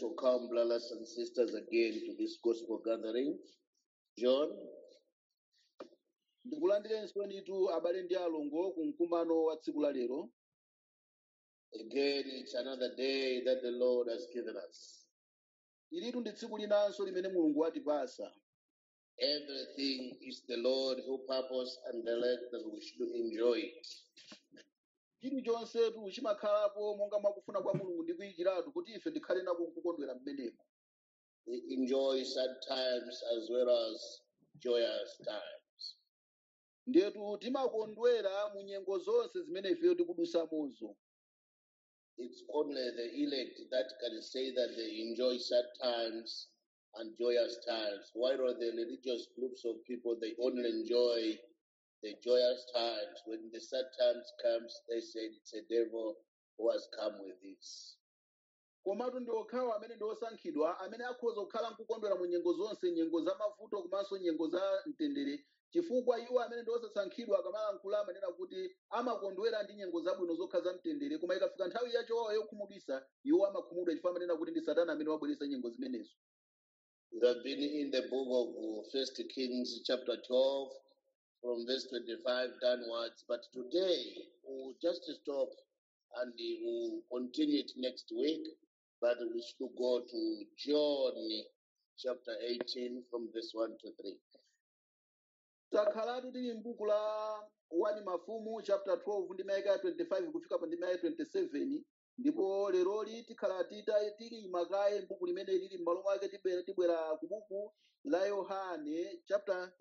welcome brothers and sisters again to this gospel gathering. John, ndikulandirenso nitu abale ndi alongo ku mkumano wa tsiku la lero again, it's another day that the Lord has given us. ilitu ndi tsiku linanso limene mulungu watipasa Everything is the Lord who purpose and direct that we should enjoy it. chilichonsetu chimakhalapo monga mwakufuna kwa mulungu ndi kuyikiratu kuti ife tikhale nako kukondwera mmenemo We enjoy sad times as well as joyous times. ndetu timakondwera mu nyengo zonse zimene ifeyo tikudusamozo It's only the elect that can say that they enjoy sad times and joyous times, while the religious groups of people they only enjoy the joyous times. When the sad times comes, they say it's a devil who has come with this. komatu ndi okhawo amene ndi osankhidwa amene akhoza kukhala nkukondwera mu nyengo zonse nyengo za mavuto komanso nyengo za mtendere chifukwa iwo amene ndi osasankhidwa akamalankhula amanena kuti amakondwera ndi nyengo zabwino zokha za mtendere koma ikafika nthawi yachowawa yokhumudwisa iwo amakhumudwa chifukwa amanena kuti ndi satana amene wabweretsa nyengo zimenezo We have been in the book of First Kings, chapter 12, from verse 25 downwards. But today we'll just stop and we'll continue it next week. But we should go to John chapter 18 from verse 1 to 3. takhalatu tili m'buku la 1 mafumu chapter 12 ndi mayaka ya 25 kufika pa ndi mayaka 27 ndipo leroli tikhala tita tili makaye m'buku limene lili m'malo mwake tibwera tibwera ku buku la yohane chapter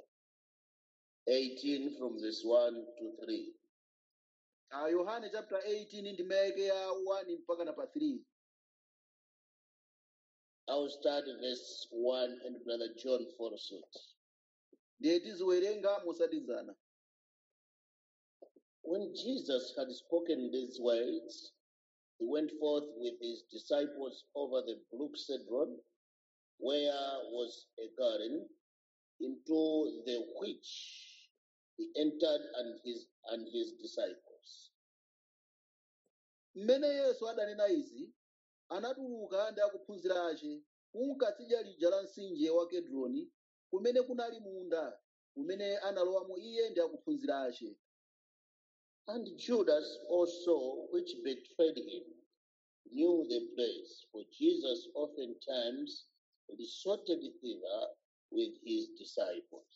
18 from verse 1 to 3. uh, yohane chapter 18 ndi mayake ya 1 mpaka na pa 3 I'll start verse 1 and Brother John follows it. ndiye tiziwerenga mosatizana When Jesus had spoken these words, he went forth with his disciples over the brook Cedron, where was a garden, into the which he entered and his and his disciples. mmene yesu adanena izi anatuluka ndi akuphunzira ace kunkatsidya lija la mtsinje wa kedroni kumene kunali munda kumene analowamo iye ndi akuphunzira ace And Judas also, which betrayed him, knew the place, for Jesus oftentimes resorted thither with his disciples.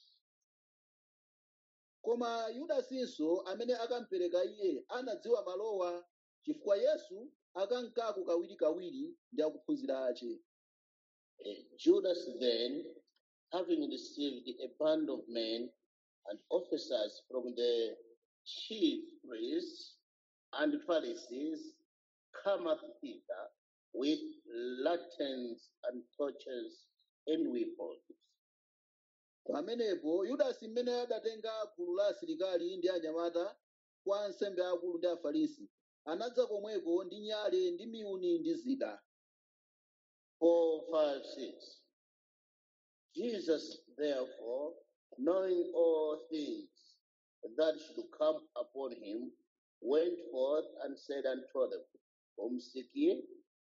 koma yudasinso amene akampereka iye anadziwa malowa chifukwa yesu akankako kawirikawiri ndi akuphunzira ace Uh, Judas then, having received a band of men and officers from the chief priests and Pharisees, cometh thither with lanterns and torches and weapons. pamenepo yudasi mmene adatenga gulu la asilikali ndi anyamata kwa ansembe akulu ndi afarisi anadza komweko ndi nyale ndi miyuni ndi zida 4, 5, 6. Jesus, therefore, knowing all things that should come upon him, went forth and said unto them, Whom seek ye?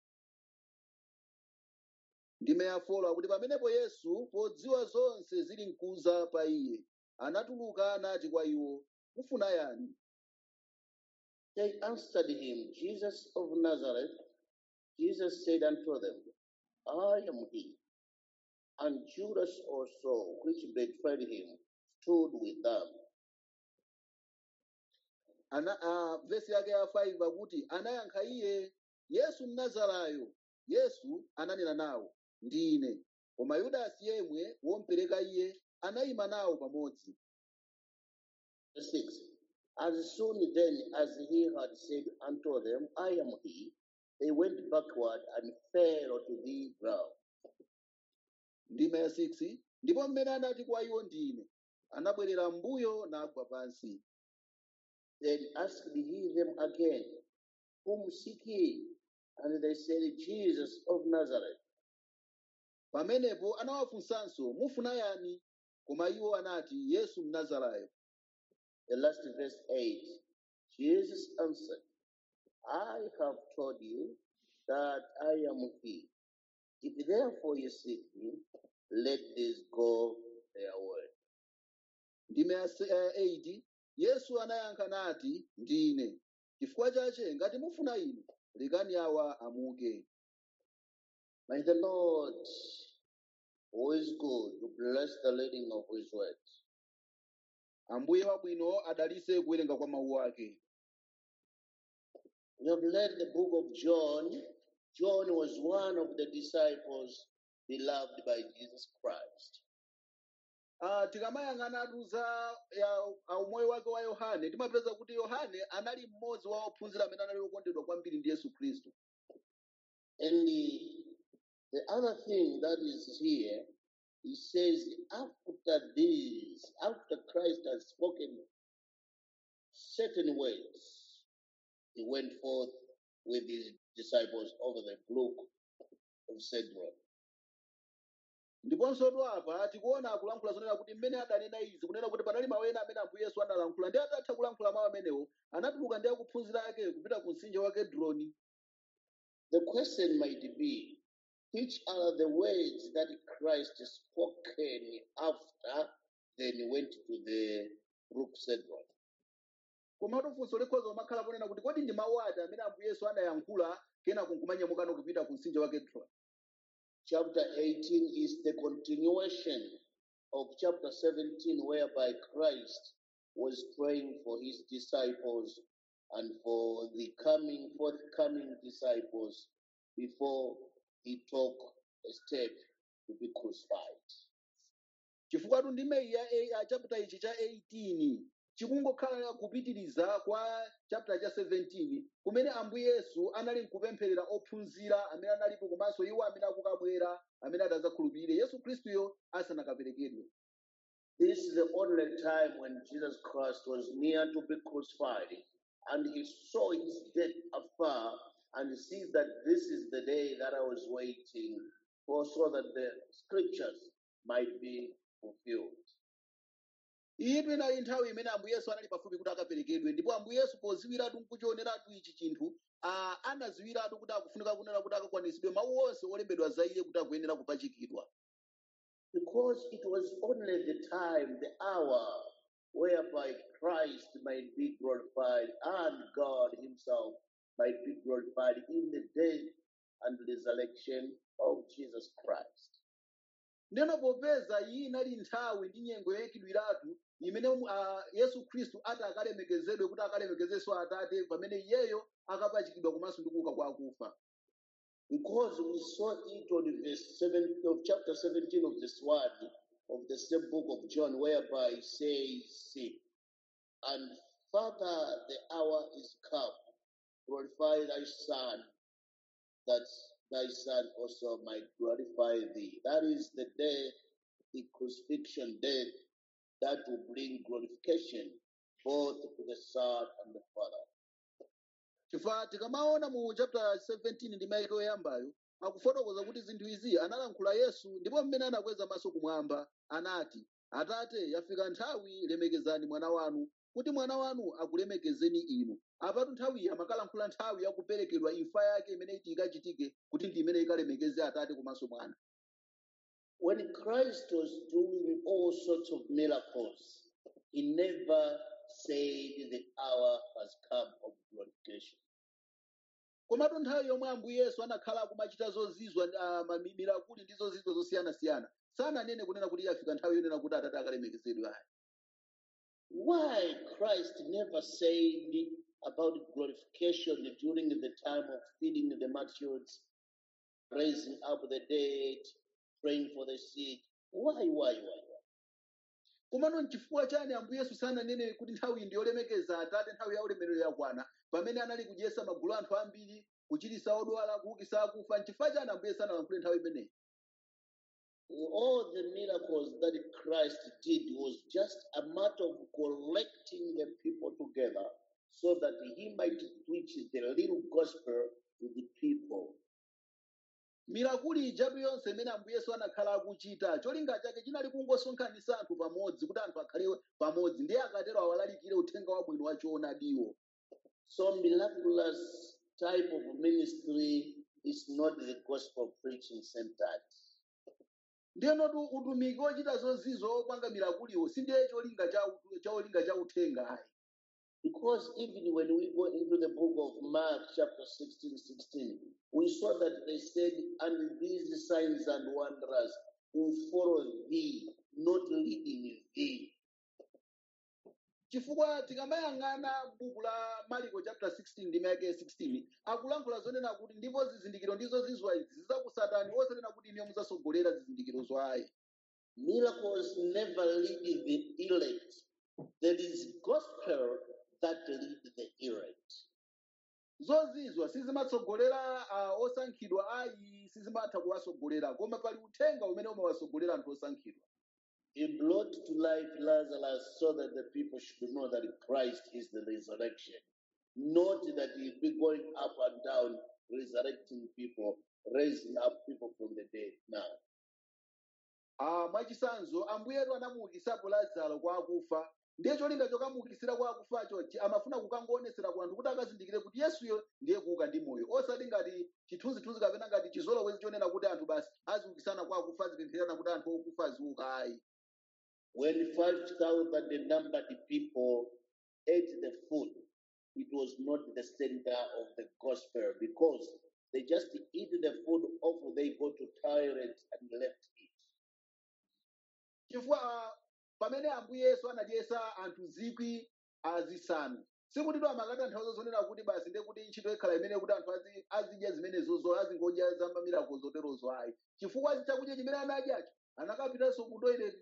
ndimeyafola kuti pamenepo yesu podziwa zonse zili mkuza pa iye anatuluka anati kwa iwo mufuna yani They answered him, Jesus of Nazareth. Jesus said unto them, I am he. And Judas also, which betrayed him, stood with them. ana a vesi yake ya 5 akuti anayankha iye yesu mnazarayo yesu ananena nawo ndine koma yudasi yemwe wompereka iye anayima nawo pamodzi Verse 6 As soon then as he had said unto them, I am he, they went backward and fell to the ground. ndima ya 6 ndipo mmene anati kwa iwo ndine anabwerera m'mbuyo nagwa pansi Then asked he them again, Whom seek ye? And they said, Jesus of Nazareth. pamenepo anawafunsanso mufuna yani koma iwo anati yesu mnazarayo The last verse 8 Jesus answered, I have told you that I am he. If therefore you seek me, let this go their way. ndime ya se- ya 8 yesu anayankha nati ndine chifukwa chache ngati mufuna ine lekani awa amuke May the Lord, who is good, bless the reading of his word. ambuye wabwino adalitse kuwerenga kwa mawu ake We have read the book of John. John was one of the disciples beloved by Jesus Christ. Ah, tikamayang'anatu za ya ah, umoyo wake wa yohane timapeza kuti yohane anali mmodzi wa ophunzira amene anali okondedwa kwambiri ndi yesu khristu And the, the other thing that is here, he says, after this, after Christ has spoken certain words, he went forth with his disciples over the brook of Cedron. ndiponso tu apa tikuona akulankhula zonena kuti mmene adanena izi kunena kuti panali mawu ena amene ambuye yesu analankhula ndi atatha kulankhula mawu amenewo anatuluka ndi akuphunzira ake kupita ku mtsinje wa kedroni The question might be, which are the words that Christ spoken after then he went to the brook Cedron? komatu funso likhoza kumakhala kunena kuti kodi ndi mawu ati amene ambuye yesu anayankhula kenako nkumanyamukano kupita ku mtsinje wa kedroni Chapter 18 is the continuation of chapter 17, whereby Christ was praying for his disciples and for the coming, forthcoming disciples before he took a step to be crucified. chifukwa tu ndime ya ya chapter ichi cha 18 chikungokhala kupitiriza kwa chapter cha 17 kumene ambuye yesu anali nkupempherera ophunzira amene analipo komanso iwo amene akukabwera amene adzakhulupirire yesu khristuyo asanakaperekedwe This is the only time when Jesus Christ was near to be crucified, and he saw his death afar, and sees that this is the day that I was waiting for, so that the scriptures might be fulfilled. iyitu inali nthawi imene ambuye yesu anali pafupi kuti akaperekedwe ndipo ambuye yesu poziwiratu nkuchioneratu ichi chinthu ah, anaziwiratu kuti akufunika kunena kuti akakwanisidwe mawu onse olembedwa za iye kuti akuyenera kupachikidwa Because it was only the time, the hour, whereby Christ might be glorified and God Himself might be glorified in the death and resurrection of Jesus Christ. ndeno popeza iyi inali nthawi ndi nyengo yoyikidwiratu imene uh, yesu khristu ati akalemekezedwe kuti akalemekezenso atate pamene iyeyo akapachikidwa komanso ndi kuuka kwa akufa Because we saw it on verse 7 of chapter 17 of this one of the same book of John, whereby it says, And Father, the hour is come, glorify thy Son, that thy Son also might glorify thee. That is the day, the crucifixion death, that will bring glorification both to the Son and the Father. chifukwa tikamaona mu chapter 17 ndi maiko yoyambayo akufotokoza kuti zinthu izi analankhula yesu ndipo mmene anakweza maso kumwamba anati atate yafika nthawi lemekezani mwana wanu kuti mwana wanu akulemekezeni inu apatu nthawiyi amakalankhula nthawi yakuperekedwa imfa yake imene iti ikachitike kuti ndi imene ikalemekeze atate komanso mwana When Christ was doing all sorts of miracles, he never said the hour has come of glorification. komatu nthawi yomwe ambuye yesu anakhala akumachita zozizwa uh, mamirakuli ndi zozizwa zosiyanasiyana sananene kunena kuti yafika nthawi yonena kuti atate akalemekezedwe ayi Why Christ never said about glorification during the time of feeding the multitudes, raising up the dead, praying for the sick? Why, why, why, why? komano nchifukwa chani ambuye yesu sananene kuti nthawi ndi yolemekeza atate nthawi ya ulemerero yakwana pamene anali kudyetsa magulu anthu ambiri kuchiritsa odwala kuukitsa akufa nchifukwa chani ambuye sanalankhule nthawi imeneyi All the miracles that Christ did was just a matter of collecting the people together so that he might preach the little gospel to the people. mirakuli ijatu yonse imene ambuye yesu anakhala akuchita cholinga chake chinali kungosonkhanitsa anthu pamodzi kuti anthu akhale pamodzi ndiye akatero awalalikire uthenga wabwino wa choonadiwo So miraculous type of ministry is not the gospel preaching centered. ndiyenotu utumiki wochita zozizo opanga mirakuliwo sindiye cholinga cha utu- cholinga cha uthenga ayi Because even when we go into the book of Mark, chapter 16, 16, we saw that they said, And these signs and wonders will follow thee, not leading thee. chifukwa tikamayang'ana buku la mariko chapter 16 ndi mayake 16 akulankhula zonena kuti ndipo zizindikiro ndizo zizwa izi zizakusatani osanena kuti iniyo muzasogolera zizindikiro zwayi Miracles never lead the elect. There is gospel that lead the elect. zozizwa sizimatsogolera uh, osankhidwa ayi sizimatha kuwasogolera koma pali uthenga umene umawasogolera anthu osankhidwa He brought to life Lazarus so that the people should know that Christ is the resurrection. Not that he'll be going up and down, resurrecting people, raising up people from the dead. Now, Ah, mwachisanzo ambuyetu anamuukisapo lazaro kwa akufa ndiye cholinga chokamuukisira kwa akufacho chi- amafuna kukangoonetsera ku anthu kuti akazindikire kuti yesuyo ndiye kuuka ndi moyo osati ngati chithunzithunzi kapena ngati chizolowezi chonena kuti anthu basi aziukisana kwa akufa azipempherana kuti anthu okufa aziuka ayi when 5,000 numbered people ate the food, it was not the center of the gospel because they just eat the food off, they go to toilet and left it. chifukwa ah, pamene ambuye yesu anadyesa anthu zikwi azisanu sikuti to amakatanthauza zonena kuti basi ndiye kuti ntchito ikhala imene kuti anthu azi- azidya zimenezozo azingodya zamamiraco zoterozo ayi chifukwa chakudya chimene anadyacho anakapitanso ku toilet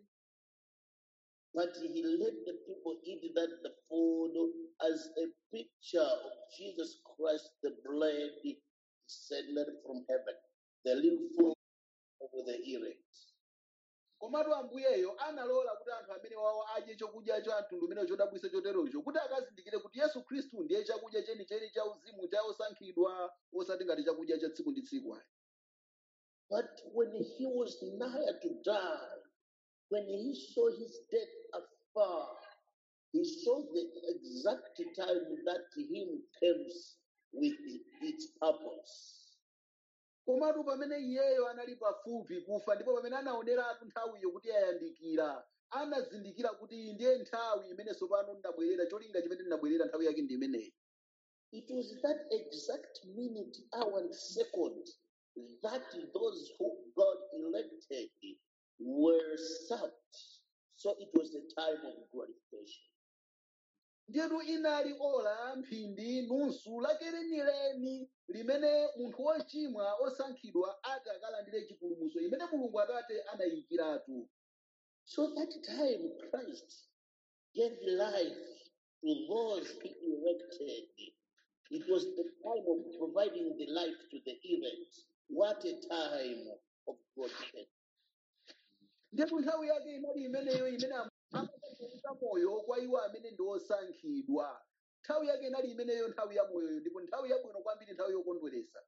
But he let the people eat that the food as a picture of Jesus Christ, the bread descended from heaven, the little food of the elect. komatu ambuyeyo analola kuti anthu amene wawo adye chakudya cha mtundu umene chodabwisa choterocho kuti akazindikire kuti yesu khristu ndiye chakudya chenicheni cha uzimu cha osankhidwa osati ngati chakudya cha tsiku ndi tsiku ayi But when he was nigh to die, when he saw his death afar, he saw the exact time that him comes with its purpose. komatu pamene iyeyo anali pafupi kufa ndipo pamene anaoneratu nthawiyo kuti yayandikira anazindikira kuti iyi ndiye nthawi imene tsopano ndinabwerera cholinga chimene ndinabwerera nthawi yake ndi imeneyi It was that exact minute, hour, and second that those who God elected were served. So it was the time of glorification. ndiyetu inali ola mphindi nusu lake lenileni limene munthu wochimwa osankhidwa ati akalandire chipulumutso imene mulungu atate anayikiratu So that time Christ gave life to those he elected. It was the time of providing the life to the elect. What a time of protection. ndiyetu nthawi yake inali imeneyo imene amapereka moyo kwa iwo amene ndi osankhidwa nthawi yake inali imeneyo nthawi ya moyoyo ndipo nthawi yabwino kwambiri nthawi yokondweresa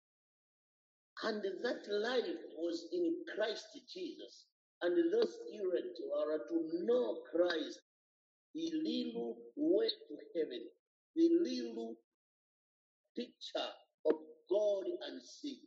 And that life was in Christ Jesus. And those elect are to know Christ, the little way to heaven, the little picture of God and sin.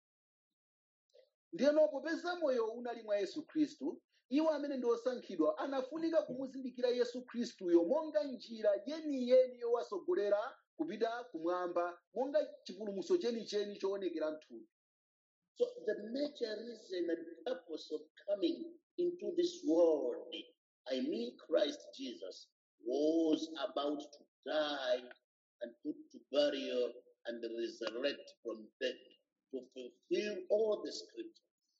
ndiyeno popeza moyo unali mwa yesu khristu iwo amene ndi osankhidwa anafunika kumuzindikira yesu khristuyo monga njira yeniyeni yowasogolera kupita kumwamba monga chipulumutso chenicheni choonekera mthupi So the major reason and purpose of coming into this world, I mean Christ Jesus, was about to die and put to burial and resurrect from death to fulfill all the scriptures.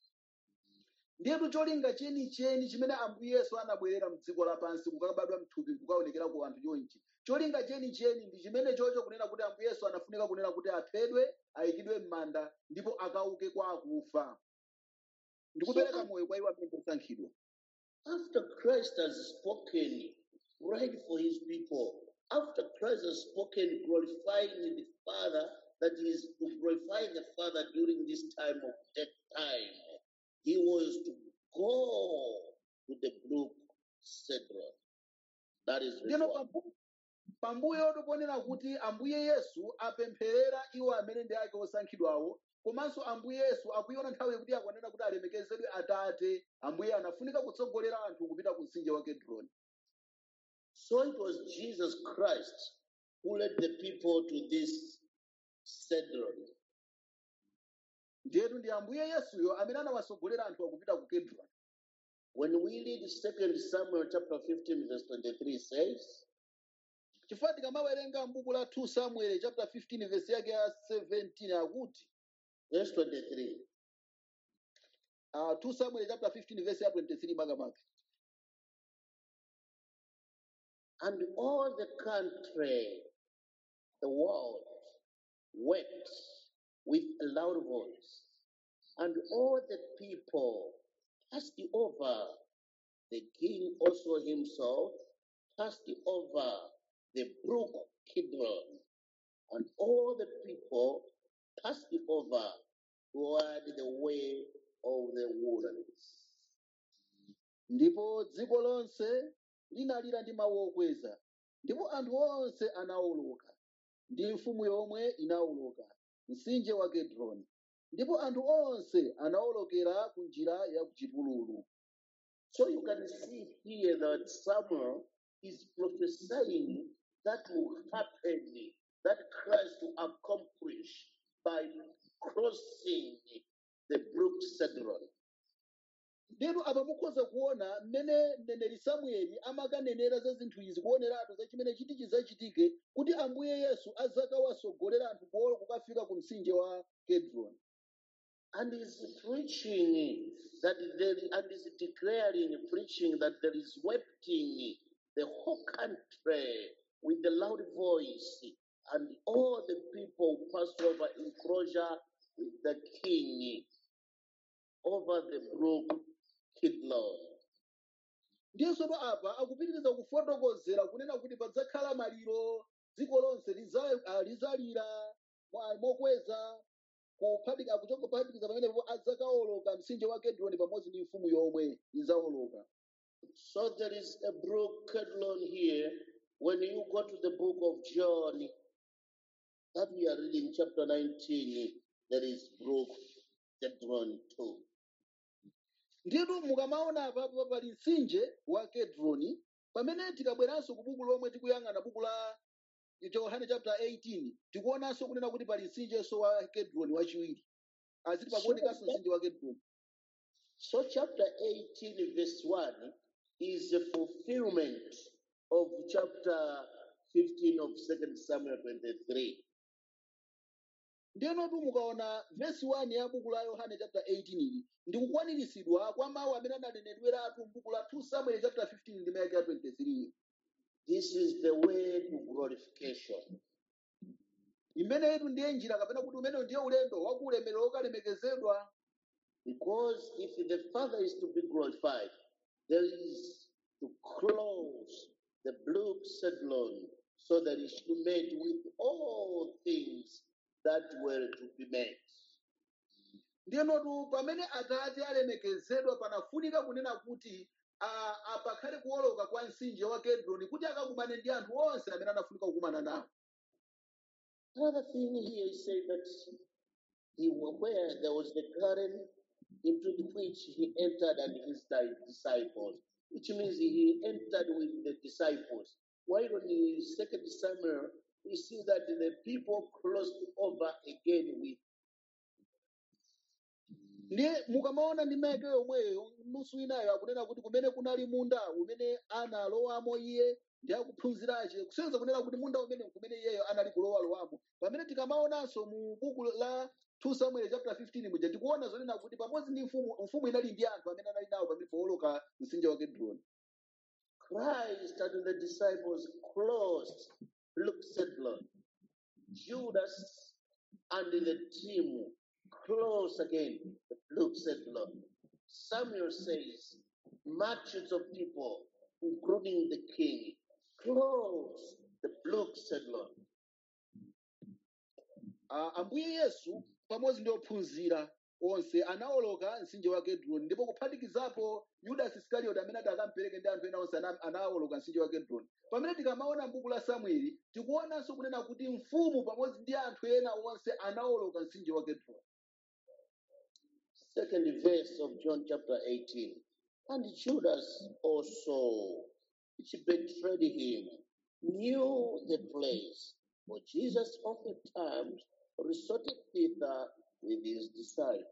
ndiyetu cholinga chenicheni chimene ambuye yesu anabwerera mdziko lapansi kukabadwa mthupi kukaonekera ku anthu chonchi cholinga chenicheni ndi chimene chocho kunena kuti ambuye yesu anafunika kunena kuti aphedwe ayikidwe m'manda ndipo akauke kwa akufa ndikupereka moyo kwa iwo amene ndi osankhidwa After Christ has spoken, right for his people, after Christ has spoken, glorifying the Father, that is to glorify the Father during this time of death time, he was to go to the brook Cedron. That is ndiyeno river. pambu- pambuyo toponena kuti ambuye yesu apempherera iwo amene ndi ake osankhidwawo komanso ambuye yesu akuiona nthawi yekuti akwanena kuti alemekezedwe atate ambuye anafunika kutsogolera anthu kupita ku mtsinje wa kedroni So it was Jesus Christ who led the people to this Cedron. ndiyetu ndi ambuye yesuyo amene anawasogolera anthu akupita ku kedroni When we read 2 Samuel chapter 15, verse 23 says, chifukwa tikamawerenga m'buku la 2 samuel chapter 15 verse yake ya 17 akuti verse 23, uh, 2 samuel chapter 15 verse ya 23 makamaka and all the country, the world, wept with a loud voice, and all the people passed over. The king also himself passed over the brook Kidron, and all the people passed over toward the way of the wilderness. ndipo dziko lonse linalira ndi mawu okweza ndipo anthu onse anawoloka ndi mfumu yomwe inawoloka mtsinje wa kedroni ndipo anthu onse anawolokera ku njira ya ku chipululu So you can see here that Samuel is prophesying that will happen, that Christ will accomplish by crossing the brook Cedron. ndinu apa mukhoza kuona mmene mneneri samueli amakanenera za zinthu izi kuoneratu za chimene chiti chidzachitike kuti ambuye yesu azakawasogolera anthu kuolo kukafika ku mtsinje wa kedroni And is preaching that there and is declaring, preaching that there is weeping the whole country with a loud voice, and all the people pass over enclosure with the king over the brook Kidlon. ndiyenso apa akupitiriza kufotokozera kunena kuti padzakhala maliro dziko lonse liza- ah, lizalira mwa- mokweza kuphatikiza kuchoka kuphatikiza pamenepo adzakawoloka mtsinje wa kedroni pamodzi ndi mfumu yomwe izawoloka So there is a brook Kedlon here. When you go to the book of John, that we are reading chapter 19, there is brook Kedron too. ndiyetu mukamaona apapo pali mtsinje wa kedroni pamene tikabweranso ku buku lomwe tikuyang'ana buku la yohane chapter 18 tikuonanso kunena kuti pali mtsinjenso wa kedroni wachiwiri aziti pakuonekanso mtsinje wa kedroni So chapter 18, verse 1 is a fulfillment of chapter 15 of 2 Samuel 23. ndiyenotu mukaona vesi 1 ya buku la yohane chapter 18 ili ndi kukwaniritsidwa kwa mawu amene ananenedweratu m'buku la 2 samuel chapter 15 ndi mayake ya 23 This is the way to glorification. imeneyitu ndiye njira kapena kuti umenewu ndiye ulendo wakuulemerero wokalemekezedwa Because if the Father is to be glorified, there is to close the blue Cedlon so that it should be made with all things that were to be made. ndiyenotu pamene atate alemekezedwa panafunika kunena kuti ah, apakhale kuwoloka kwa mtsinje wa kedroni kuti akakumane ndi anthu onse amene anafunika kukumana nawo Another thing here is saying that he where there was the garden into which he entered and his di- disciples, which means he entered with the disciples. While on the second Samuel, we see that the people crossed over again with ndiye mukamaona ndi mayake yomweyo nusu inayo akunena kuti kumene kunali munda umene analowamo iye ndi akuphunzirache kusenzera kunena kuti munda umene kumene iyeyo anali kulowalowamo pamene tikamaonanso mu buku la 2 samuel chapter 15 muja tikuona zonena kuti pamodzi ndi mfumu mfumu inali ndi anthu amene anali nawo pamene powoloka mtsinje wa kedroni Christ and the disciples crossed Luke Zebulun. Judas and the team close again Luke Zebulun. Samuel says, multitudes of people, including the king, close the Luke Zebulun. Ah, ambuye yesu pamodzi ndi ophunzira onse anawoloka mtsinje wa kedroni ndipo kuphatikizapo yudasi isikarioti amene ati akampereke ndi anthu ena onse ana- anawoloka mtsinje wa kedroni pamene tikamaona m'buku la samueli tikuonanso kunena kuti mfumu pamodzi ndi anthu ena onse anawoloka mtsinje wa kedroni second verse of John chapter 18. And Judas also, which betrayed him, knew the place, for Jesus oftentimes resorted thither with his disciples.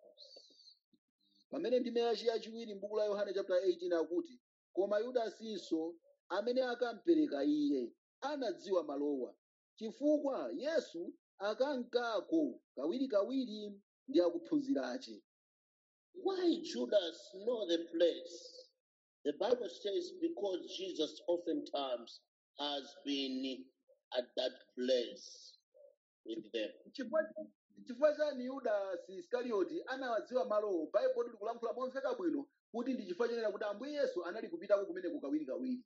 pamene ndime yachi yachiwiri m'buku la yohane chapter 18 akuti koma yudasinso amene akampereka iye anadziwa malowa chifukwa yesu akankako kawirikawiri ndi akuphunzira ache Why Judas know the place? The Bible says because Jesus oftentimes has been at that place with them. chifukwa chifukwa chani yudasi iskarioti anawadziwa malowo baibulo likulankhula momveka bwino kuti ndi chifukwa chonena kuti ambuye yesu anali kupitako kumeneko kawirikawiri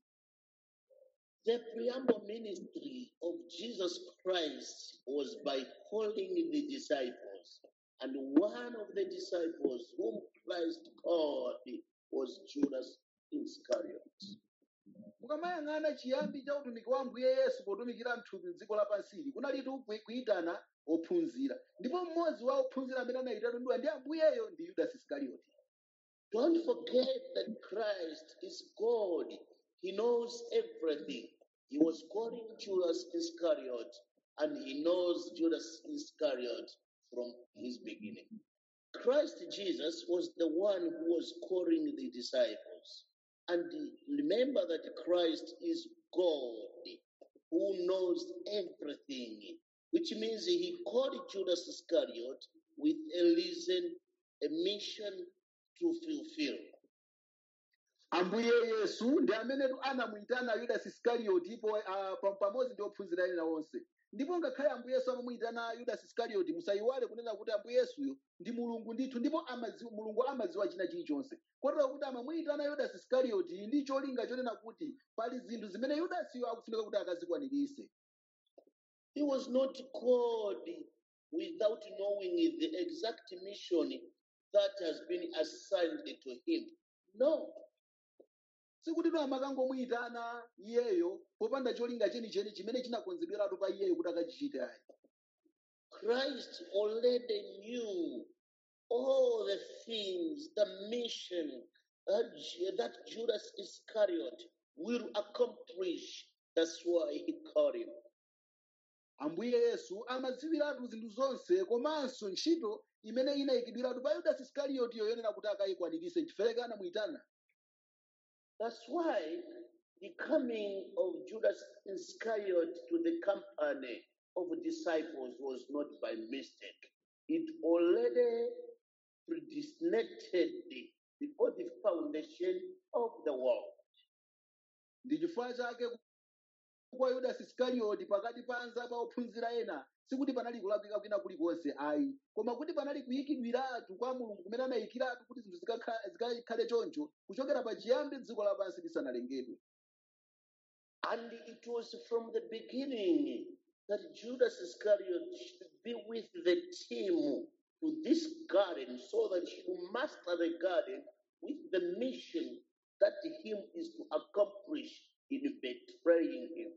The preamble ministry of Jesus Christ was by calling the disciples. And one of the disciples whom Christ called was Judas Iscariot. mukamayang'ana chiyambi cha utumiki wa ambuye yesu potumikira mthupi mdziko lapansili kunalitu kuyi- kuyitana ophunzira ndipo mmodzi wa ophunzira amene anayitanidwa ndi ambuyeyo ndi yudasi iskarioti Don't forget that Christ is God. He knows everything. He was calling Judas Iscariot, and he knows Judas Iscariot from his beginning. Christ Jesus was the one who was calling the disciples. And remember that Christ is God who knows everything, which means he called Judas Iscariot with a reason, a mission to fulfill. ambuye yesu ndi amene anamuyitana yudasi iskarioti po ah, pa- pamodzi ndi ophunzira ena onse ndipo ngakhale ambuye yesu amamuyitana yudasi iskarioti musayiwale kunena kuti ambuye yesuyo ndi mulungu ndithu ndipo amadziwa mulungu amadziwa china chilichonse kotero kuti amamuyitana yudasi iskarioti ndi cholinga chonena kuti pali zinthu zimene yudasiyo akufunika kuti akazikwanirise He was not called without knowing the exact mission that has been assigned to him. No, sikuti ino amakangomuyitana iyeyo popanda cholinga chenicheni chimene chinakonzedweratu pa iyeyo kuti akachichite ayi Christ already knew all the things, the mission that, Ju- that Judas Iscariot will accomplish. That's why he called him. ambuye yesu amadziwiratu zinthu zonse komanso ntchito imene inayikidwiratu pa yudasi iskariyotiyo yonena kuti akayikwanirise chifukwa anamuyitana That's why the coming of Judas Iscariot to the company of disciples was not by mistake. It already predestinated before the foundation of the world. ndi chifukwa chake kwa yudasi iskarioti pakati pa anzake ophunzira ena sikuti panali kulakwika kwina kulikonse ayi koma kuti panali kuyikidwiratu kwa mulungu kumene anayikiratu kuti zinthu zikakha- zikakhale choncho kuchokera pa chiyambi dziko lapansi lisanalengedwe And it was from the beginning that Judas Iscariot should be with the team to this garden so that he will master the garden with the mission that him is to accomplish in betraying him.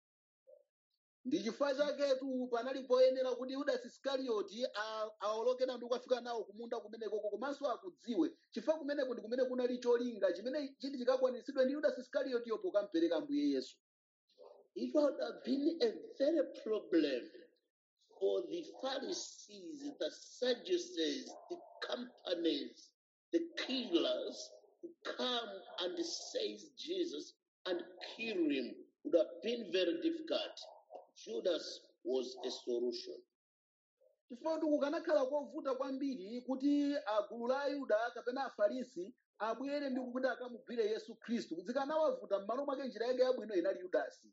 ndi chifukwa chaketu panali poyenera kuti yudasi iskarioti a- awolokera ndi kukafika nawo kumunda kumenekoko komanso akudziwe chifukwa kumeneko ndi kumene kunali cholinga chimene chiti chikakwaniritsidwe ndi yudasi iskariyotiyo pokampereka ambuye yesu It would have been a very problem for the Pharisees, the Sadducees, the companies, the killers to come and seize Jesus and kill him. Would have been very difficult. Judas was a solution. chifukwa kuti kukanakhala kovuta kwambiri kuti agulu la ayuda kapena afarisi abwere ndi kuti akamugwire yesu khristu zikanawavuta m'malo mwake njira yake yabwino inali yudasi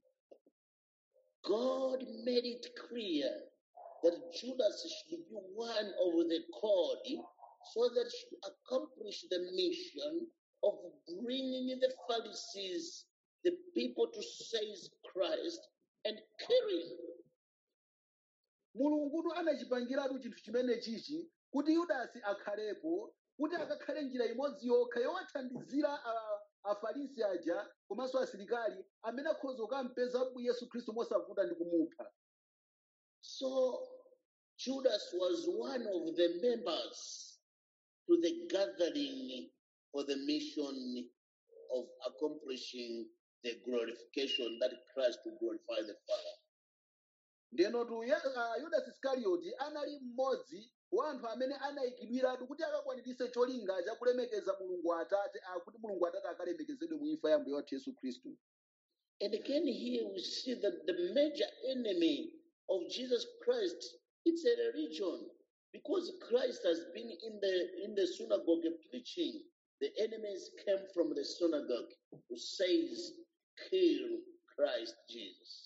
God made it clear that Judas should be one of the called so that he should accomplish the mission of bringing the Pharisees, the people to seize Christ and kill him. mulungutu anachipangiratu chinthu chimene chichi kuti yudasi akhalepo kuti akakhale njira imodzi yokha yowathandizira a- afarisi aja komanso asilikali amene akhoza kukampeza yesu khristu mosavuta ndi kumupha So Judas was one of the members to the gathering for the mission of accomplishing the glorification that Christ will glorify the Father. ndenotu ya- ah, yudasi iskarioti anali mmodzi wa anthu amene anayikidwiratu kuti akakwaniritse cholinga chakulemekeza mulungu atate ah, kuti mulungu atate akalemekezedwe mu imfa ya mbuye wathu yesu khristu And again, here we see that the major enemy of Jesus Christ it's a religion because Christ has been in the in the synagogue preaching. The enemies came from the synagogue who says, "Kill Christ Jesus."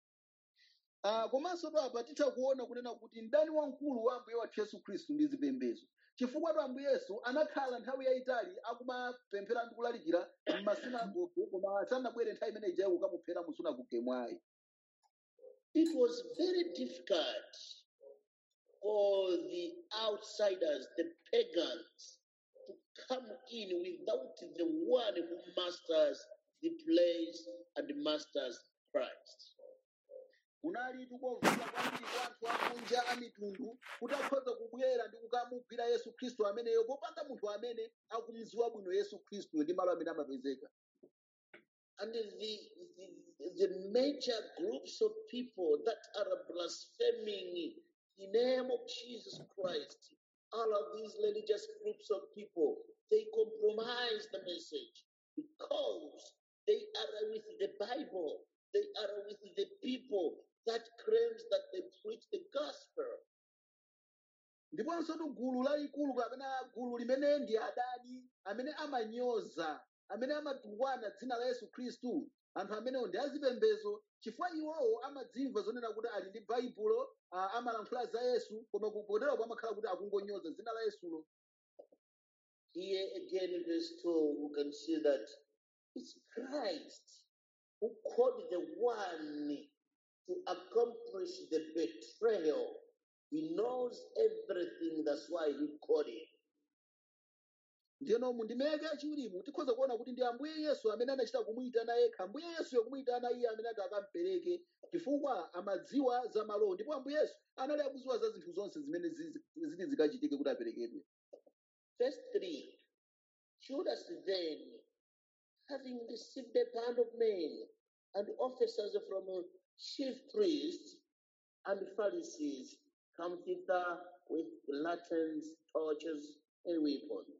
Ah, komanso to apa titha kuona kunena kuti mdani wamkulu wa ambuye wathu yesu khristu ndi zipembedzo chifukwa to ambuye yesu anakhala nthawi yayitali akumapemphera ndi kulalikira m'masinagoge koma sanabwere nthawi imene ijayo kukamuphera mu sunagoge mwayi It was very difficult for the outsiders, the pagans, to come in without the one who masters the place and masters Christ. kunali tukovuta kwambiri kwa anthu akunja a mitundu kuti akhoza kubwera ndi kukamugwira yesu khristu ameneyo popanda munthu amene akumudziwa bwino yesu khristu ndi malo amene amapezeka And the, the, the major groups of people that are blaspheming the name of Jesus Christ, all of these religious groups of people, they compromise the message because they are with the Bible, they are with the people that claims that they preach the gospel. ndiponso tu gulu lalikulu kapena gulu limene ndi adani amene amanyoza amene amatukwana dzina la yesu khristu anthu amenewo ndi azipembedzo chifukwa iwowo amadzimva zonena kuti ali ndi baibulo ah, amalankhula za yesu koma kupoterapo amakhala kuti akungonyoza dzina la yesulo Here again in verse 2, we can see that it's Christ who called the one to accomplish the betrayal. He knows everything, that's why he called him. ndiyeno mundimeke achiwirimu tikhoza kuona kuti ndi ambuye yesu amene anachita kumuyitana yekha ambuye yesu yokumuyitana iye amene ati akampereke chifukwa amadziwa za malowo ndipo ambuye yesu anali akudziwa za zinthu zonse zimene zizi- ziti zikachitike kuti aperekedwe Verse 3 Judas then, having received a band of men and officers from chief priests and Pharisees, come thither with lanterns, torches, and weapons.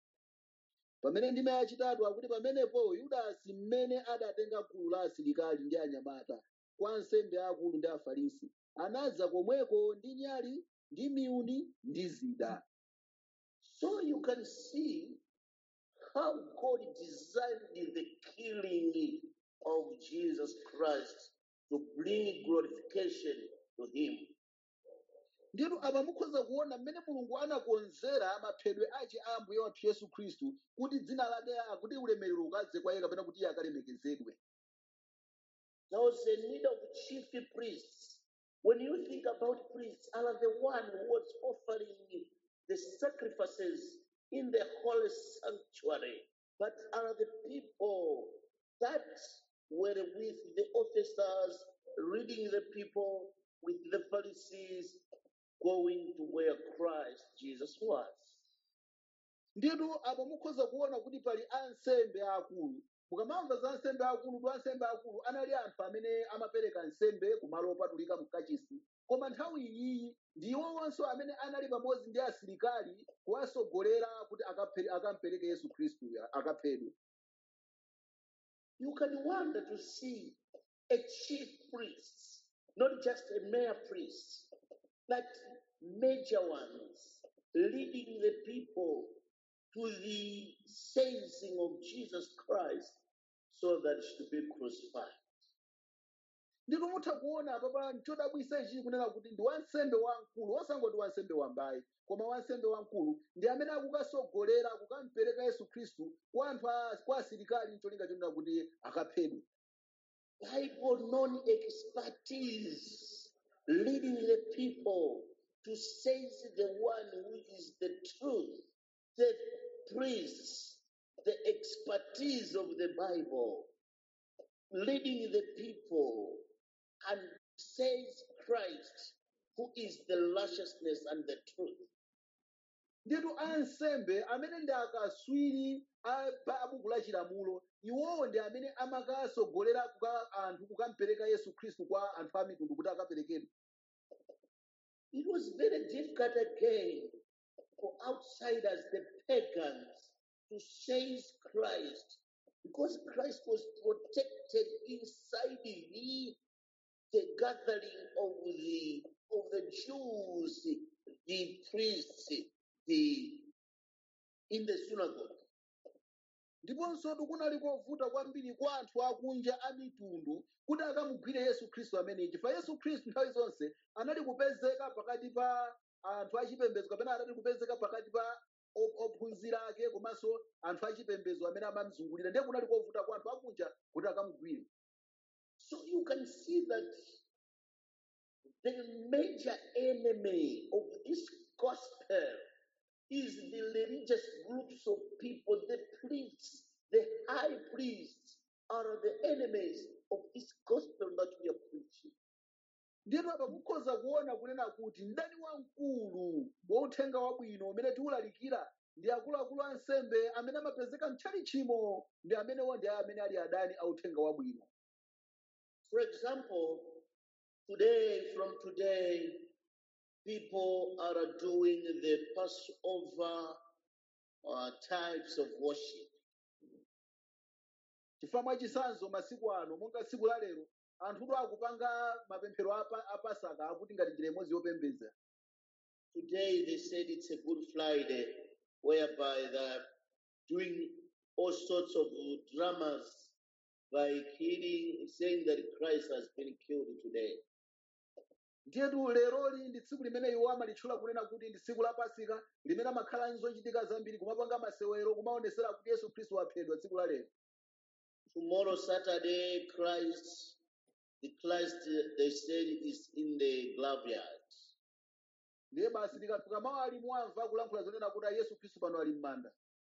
pamene ndime yachitatu akuti pamenepo yudasi mmene adatenga gulu la asilikali ndi anyamata kwa ansembe akulu ndi afarisi anadza komweko ndi nyali ndi miyuni ndi zida So you can see how God designed the killing of Jesus Christ to bring glorification to Him. ndinu apa mukhoza kuona mmene mulungu anakonzera maphedwe ache a ambuye wathu yesu khristu kuti dzina lake kuti ulemerero ukadze kwa iye kapena kuti iye akalemekezedwe There was a need of chief priests. When you think about priests, are the one who was offering the sacrifices in the holy sanctuary, but are the people that were with the officers, leading the people with the Pharisees, going to where Christ Jesus was. nditu apa mukhoza kuona kuti pali ansembe akulu mukamamva za ansembe akulu tu ansembe akulu anali anthu amene amapereka nsembe kumalo opatulika mkachisi koma nthawi iyiyi ndi iwowonso amene anali pamodzi ndi asilikali kuwasogolera kuti akaphe- akampereke yesu khristu akaphedwe You can wonder to see a chief priest, not just a mere priest, but major ones leading the people to the seizing of Jesus Christ so that he should be crucified. ndito mutha kuona apapa chodabwisa ichi kunena kuti ndi wansembe wamkulu osangoti wansembe wambayi koma wansembe wamkulu ndi amene akukasogolera kukampereka yesu khristu kwa anthu a- kwa asilikali mcholinga chonena kuti akaphedwe Bible non expertise leading the people to seize the one who is the truth, the priests, the expertise of the Bible, leading the people and says Christ, who is the righteousness and the truth. nditu ansembe amene ndi akaswiri a pa- a buku la chilamulo iwowo ndi amene amakasogolera kuka anthu kukampereka yesu khristu kwa anthu a mitundu kuti akaperekedwe It was very difficult again for outsiders, the pagans, to seize Christ because Christ was protected inside the, the gathering of the of the Jews, the priests, the in the synagogue. ndiponso kunali kovuta kwambiri kwa anthu akunja a mitundu kuti akamugwire yesu khristu ameneyi chifukwa yesu khristu nthawi zonse anali kupezeka pakati pa anthu achipembedzo kapena anali kupezeka pakati pa op- ophunzira ake komanso anthu achipembedzo amene amamzungulira ndiye kunali kovuta kwa anthu akunja kuti akamugwire So you can see that the major enemy of this gospel is the religious groups of people, the priests, the high priests are the enemies of this gospel that we are preaching. ndiyeno apa mukhoza kuona kunena kuti mdani wamkulu wa uthenga wabwino umene tiwulalikira ndi akuluakulu ansembe amene amapezeka mtchali chimo ndi amenewo ndi amene ali adani a uthenga wabwino For example, today, from today, people are doing the Passover uh, types of worship. chifukwa mwachisanzo masiku ano monga tsiku la lero anthudo akupanga mapemphero a Pa- a pasaka akuti ngati njira imodzi yopembedza Today they said it's a Good Friday, whereby they're doing all sorts of dramas by killing, saying that Christ has been killed today. ndiyetu leroli ndi tsiku limene iwo amalitchula kunena kuti ndi tsiku la pasika limene amakhala nzochitika zambiri kumapanga masewero kumaonesera kuti yesu khristu waphedwa tsiku la lero Tomorrow, Saturday, Christ, the Christ uh, they said is in the graveyard. ndiye basi likafika mawu ali mwamva kulankhula zonena kuti yesu khristu pano ali m'manda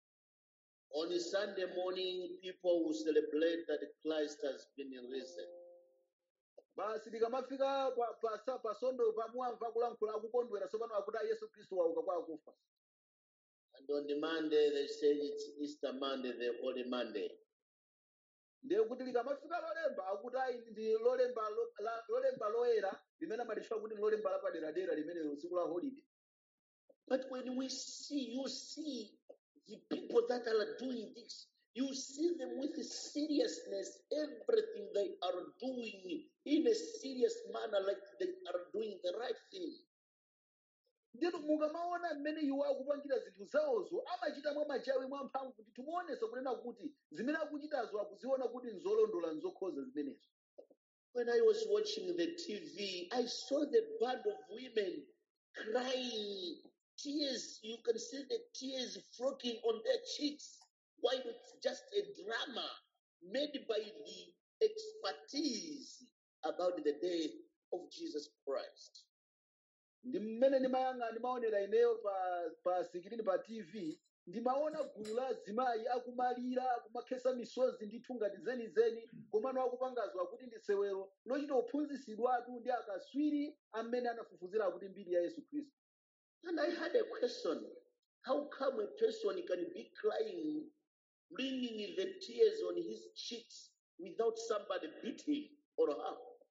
On Sunday morning, people will celebrate that Christ has been risen. basi likamafika pa, pa, sa- pa sondo pamwamva kulankhula akukondwera tsopano akuti "Ah, yesu khristu wauka kwa akufa And on the Monday, they said it's Easter Monday, the Holy Monday. ndiye kuti likamafika lolemba akuti ayi ndi lolemba lo- la- lolemba loyera limene amalitchula kuti ndi lolemba lapaderadera limenelo tsiku la holiday But when we see, you see the people that are doing this, you see them with seriousness, everything they are doing in a serious manner, like they are doing the right thing. ndinu mukamaona mmene iwo akupangira zinthu zawozo amachita mwa machawi mwa mphamvu kuti timuonesa kunena kuti zimene akuchitazo akuziona kuti nzolondola nzokhoza zimenezo When I was watching the TV, I saw the band of women crying, tears. You can see the tears flowing on their cheeks, while it's just a drama made by the expertise about the day of Jesus Christ. ndi mmene ndimayang'ana ndimaonera ineyo pa pa sikirini pa tv ndimaona gulu la azimayi akumalira akumakhesa misozi ndithu ngati zenizeni komano akupangazwa kuti ndi sewero lochita kuphunzisidwatu ndi akaswiri amene anafufuzira kuti mbiri ya yesu khristu And I had a question how come a person can be crying, bringing the tears on his cheeks without somebody beating or her?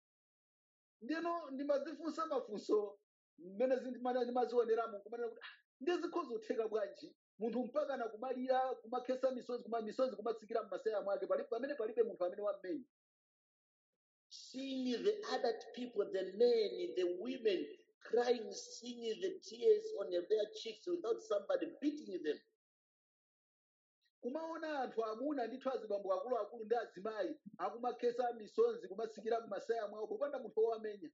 ndino ndimazifunsa mafunso mmene zi- ndimana- ndimazioneramo kumanena kuti "Ah, ndizikhoza kutheka bwanji munthu mpaka na kumalira kumakhesa misozi kuma misozi kumatsikira m'masaya mwake pali- pamene palibe munthu amene wammenya seeing the adult people, the men, the women crying, seeing the tears on their cheeks without somebody beating them. kumaona anthu amuna ndithu azibambo akuluakulu ndi azimayi akumakhesa misozi kumatsikira m'masaya mwawo popanda munthu wowamenya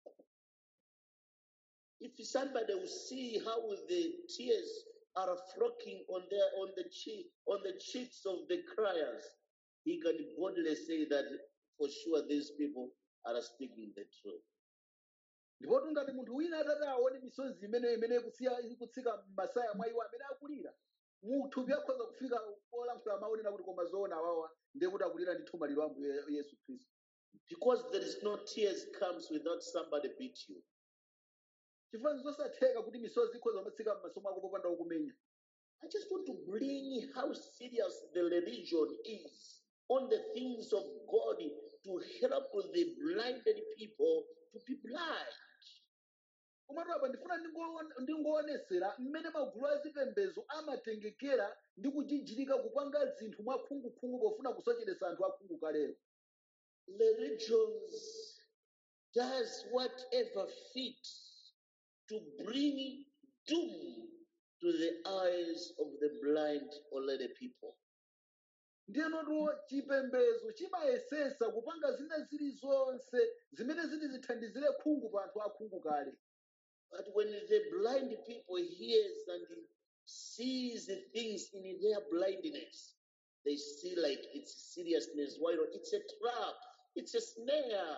If somebody will see how the tears are flowing on their on the cheek on the cheeks of the criers, he can boldly say that for sure these people are speaking the truth. ndipotu ngati munthu wina atati aone misozi imene imene ikusiya ikutsika m'masaya mwa iwo amene akulira muthupi akhoza kufika olankhula maonera kuti koma zoona awawa ndiye kuti akulira ndi thuma lilo ambuye yesu khristu Because there is no tears comes without somebody beat you. chifukwa zosatheka kuti misozi ikhoza kumatsika m'maso mwako popanda wokumenya I just want to bring how serious the religion is on the things of God to help the blinded people to be blind. komatu apa ndifuna ndingoona- ndingoonesera mmene magulu azipembedzo amatengekera ndi kujijitika kupanga zinthu mwakhungukhungu pofuna kusocheretsa anthu akhungu kalero Religions does whatever fits to bring doom to the eyes of the blind or led people. ndiyenotu chipembedzo chimayesesa kupanga zina zilizonse zimene ziti zithandizire khungu pa anthu akhungu kale But when the blind people hears and sees the things in their blindness, they see like it's seriousness. Why not? It's a trap. It's a snare.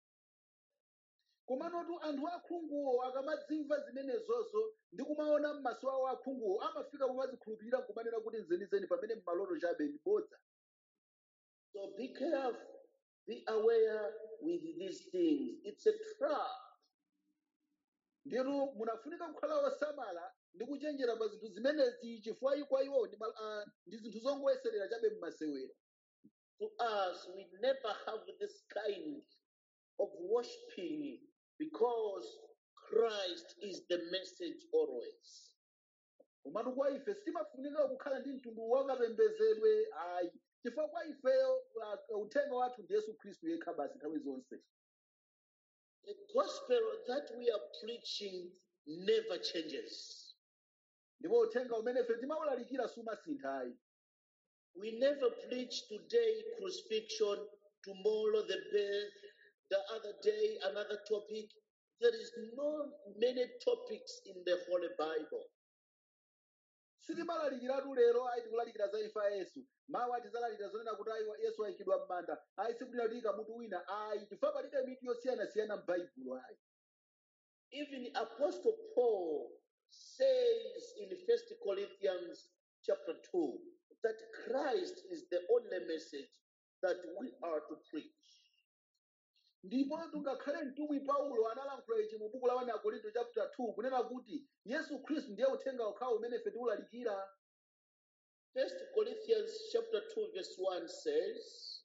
komanotu anthu akhunguwo akamadzimva zimenezozo ndi kumaona m'maso awo akhunguwo amafika pomazikhulupirira nkumanena kuti nzenizeni pamene m'maloto chabe ndibodza So be careful. Be aware with these things. It's a trap. ndiyenu munafunika kukhala osamala ndi kuchenjera pa zinthu zimenezi chifukwa kwa iwo ndi ma- ah, ndi zinthu zongoyeserera chabe m'masewero To us, we never have this kind of worshiping because Christ is the message always. komatu kwa ife sitimafunika kukhala ndi mtundu wakapembezedwe ayi chifukwa kwa ifeyo ah, uthenga wathu ndi yesu khristu yekha basi nthawi zonse The gospel that we are preaching never changes. ndipo uthenga umene ife timawulalikira sumasinthayi We never preach today crucifixion, tomorrow the birth, the other day another topic. There is no many topics in the Holy Bible. sitimalalikiratu lero ayi tikulalikira za imfa ya yesu mawu atizalalikira zonena kuti ayi yesu ayikidwa m'manda ayi sikuti tiyika mutu wina ayi chifukwa palibe mitu yosiyanasiyana m'baibulo ayi Even Apostle Paul says in First Corinthians chapter 2 that Christ is the only message that we are to preach. ndipo tungakhale mtumwi paulo analankhula ichi mu buku la 1 akorinto chapter 2 kunena kuti yesu khristu ndiye uthenga okhawo umene ife tiwulalikira First Corinthians chapter 2 verse 1 says,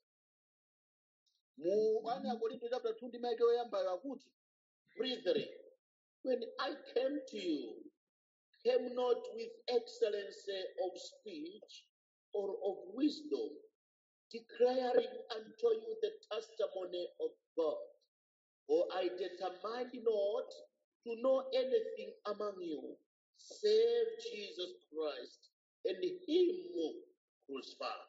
mu 1 akorinto chapter 2 ndi maike oyambayo akuti Brethren, when I came to you, came not with excellency of speech or of wisdom, declaring unto you the testimony of God. For I determined not to know anything among you save Jesus Christ and Him crucified.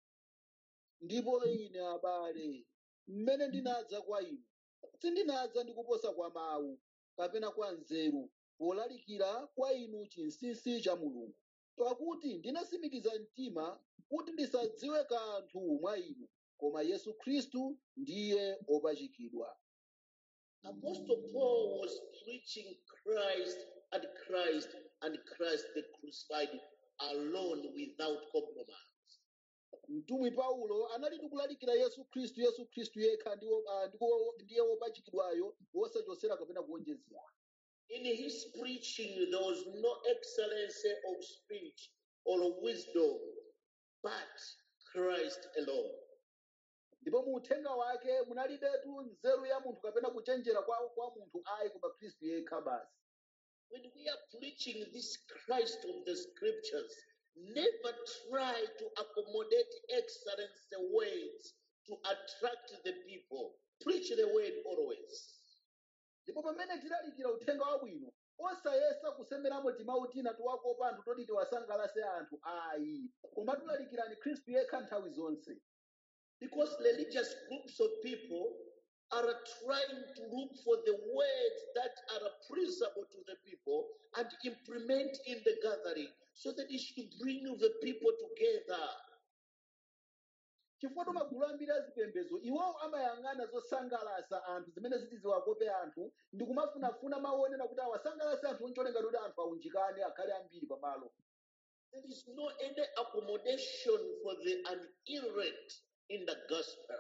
ndipo ine abale mmene ndinadza kwa inu sindinadza ndi kuposa kwa mawu kapena kwa nzeru polalikira kwa inu chinsinsi cha mulungu pakuti ndinasimikiza mtima kuti ndisadziwe kanthu mwa inu koma yesu khristu ndiye opachikidwa Apostle Paul was preaching Christ and Christ and Christ the crucified alone without compromise. mtumwi paulo anali tikulalikira yesu khristu yesu khristu yekha ndiwo- ah, ndiko- ndiye wopachikidwayo wosachosera kapena kuonjezera In his preaching, there was no excellency of speech or wisdom, but Christ alone. ndipo mu uthenga wake munalibetu nzeru ya munthu kapena kuchenjera kwa, kwa munthu ayi koma khristu yekha basi When we are preaching this Christ of the scriptures, never try to accommodate excellency words to attract the people. Preach the word always. ndipo pamene tilalikira uthenga wabwino osayesa kusemeramo timawu tina tiwakopa anthu toti tiwasangalase anthu ayi koma tilalikirani khristu yekha nthawi zonse Because religious groups of people are trying to look for the words that are pleasable to the people and implement in the gathering so that it should bring the people together. chifukwa magulu ambiri azipembedzo iwowo amayang'ana zosangalasa anthu zimene ziti ziwakope anthu ndi kumafunafuna mawu onena kuti awasangalase anthu oncholenga kuti anthu aunjikane akhale ambiri pamalo There is no any accommodation for the unelect in the gospel.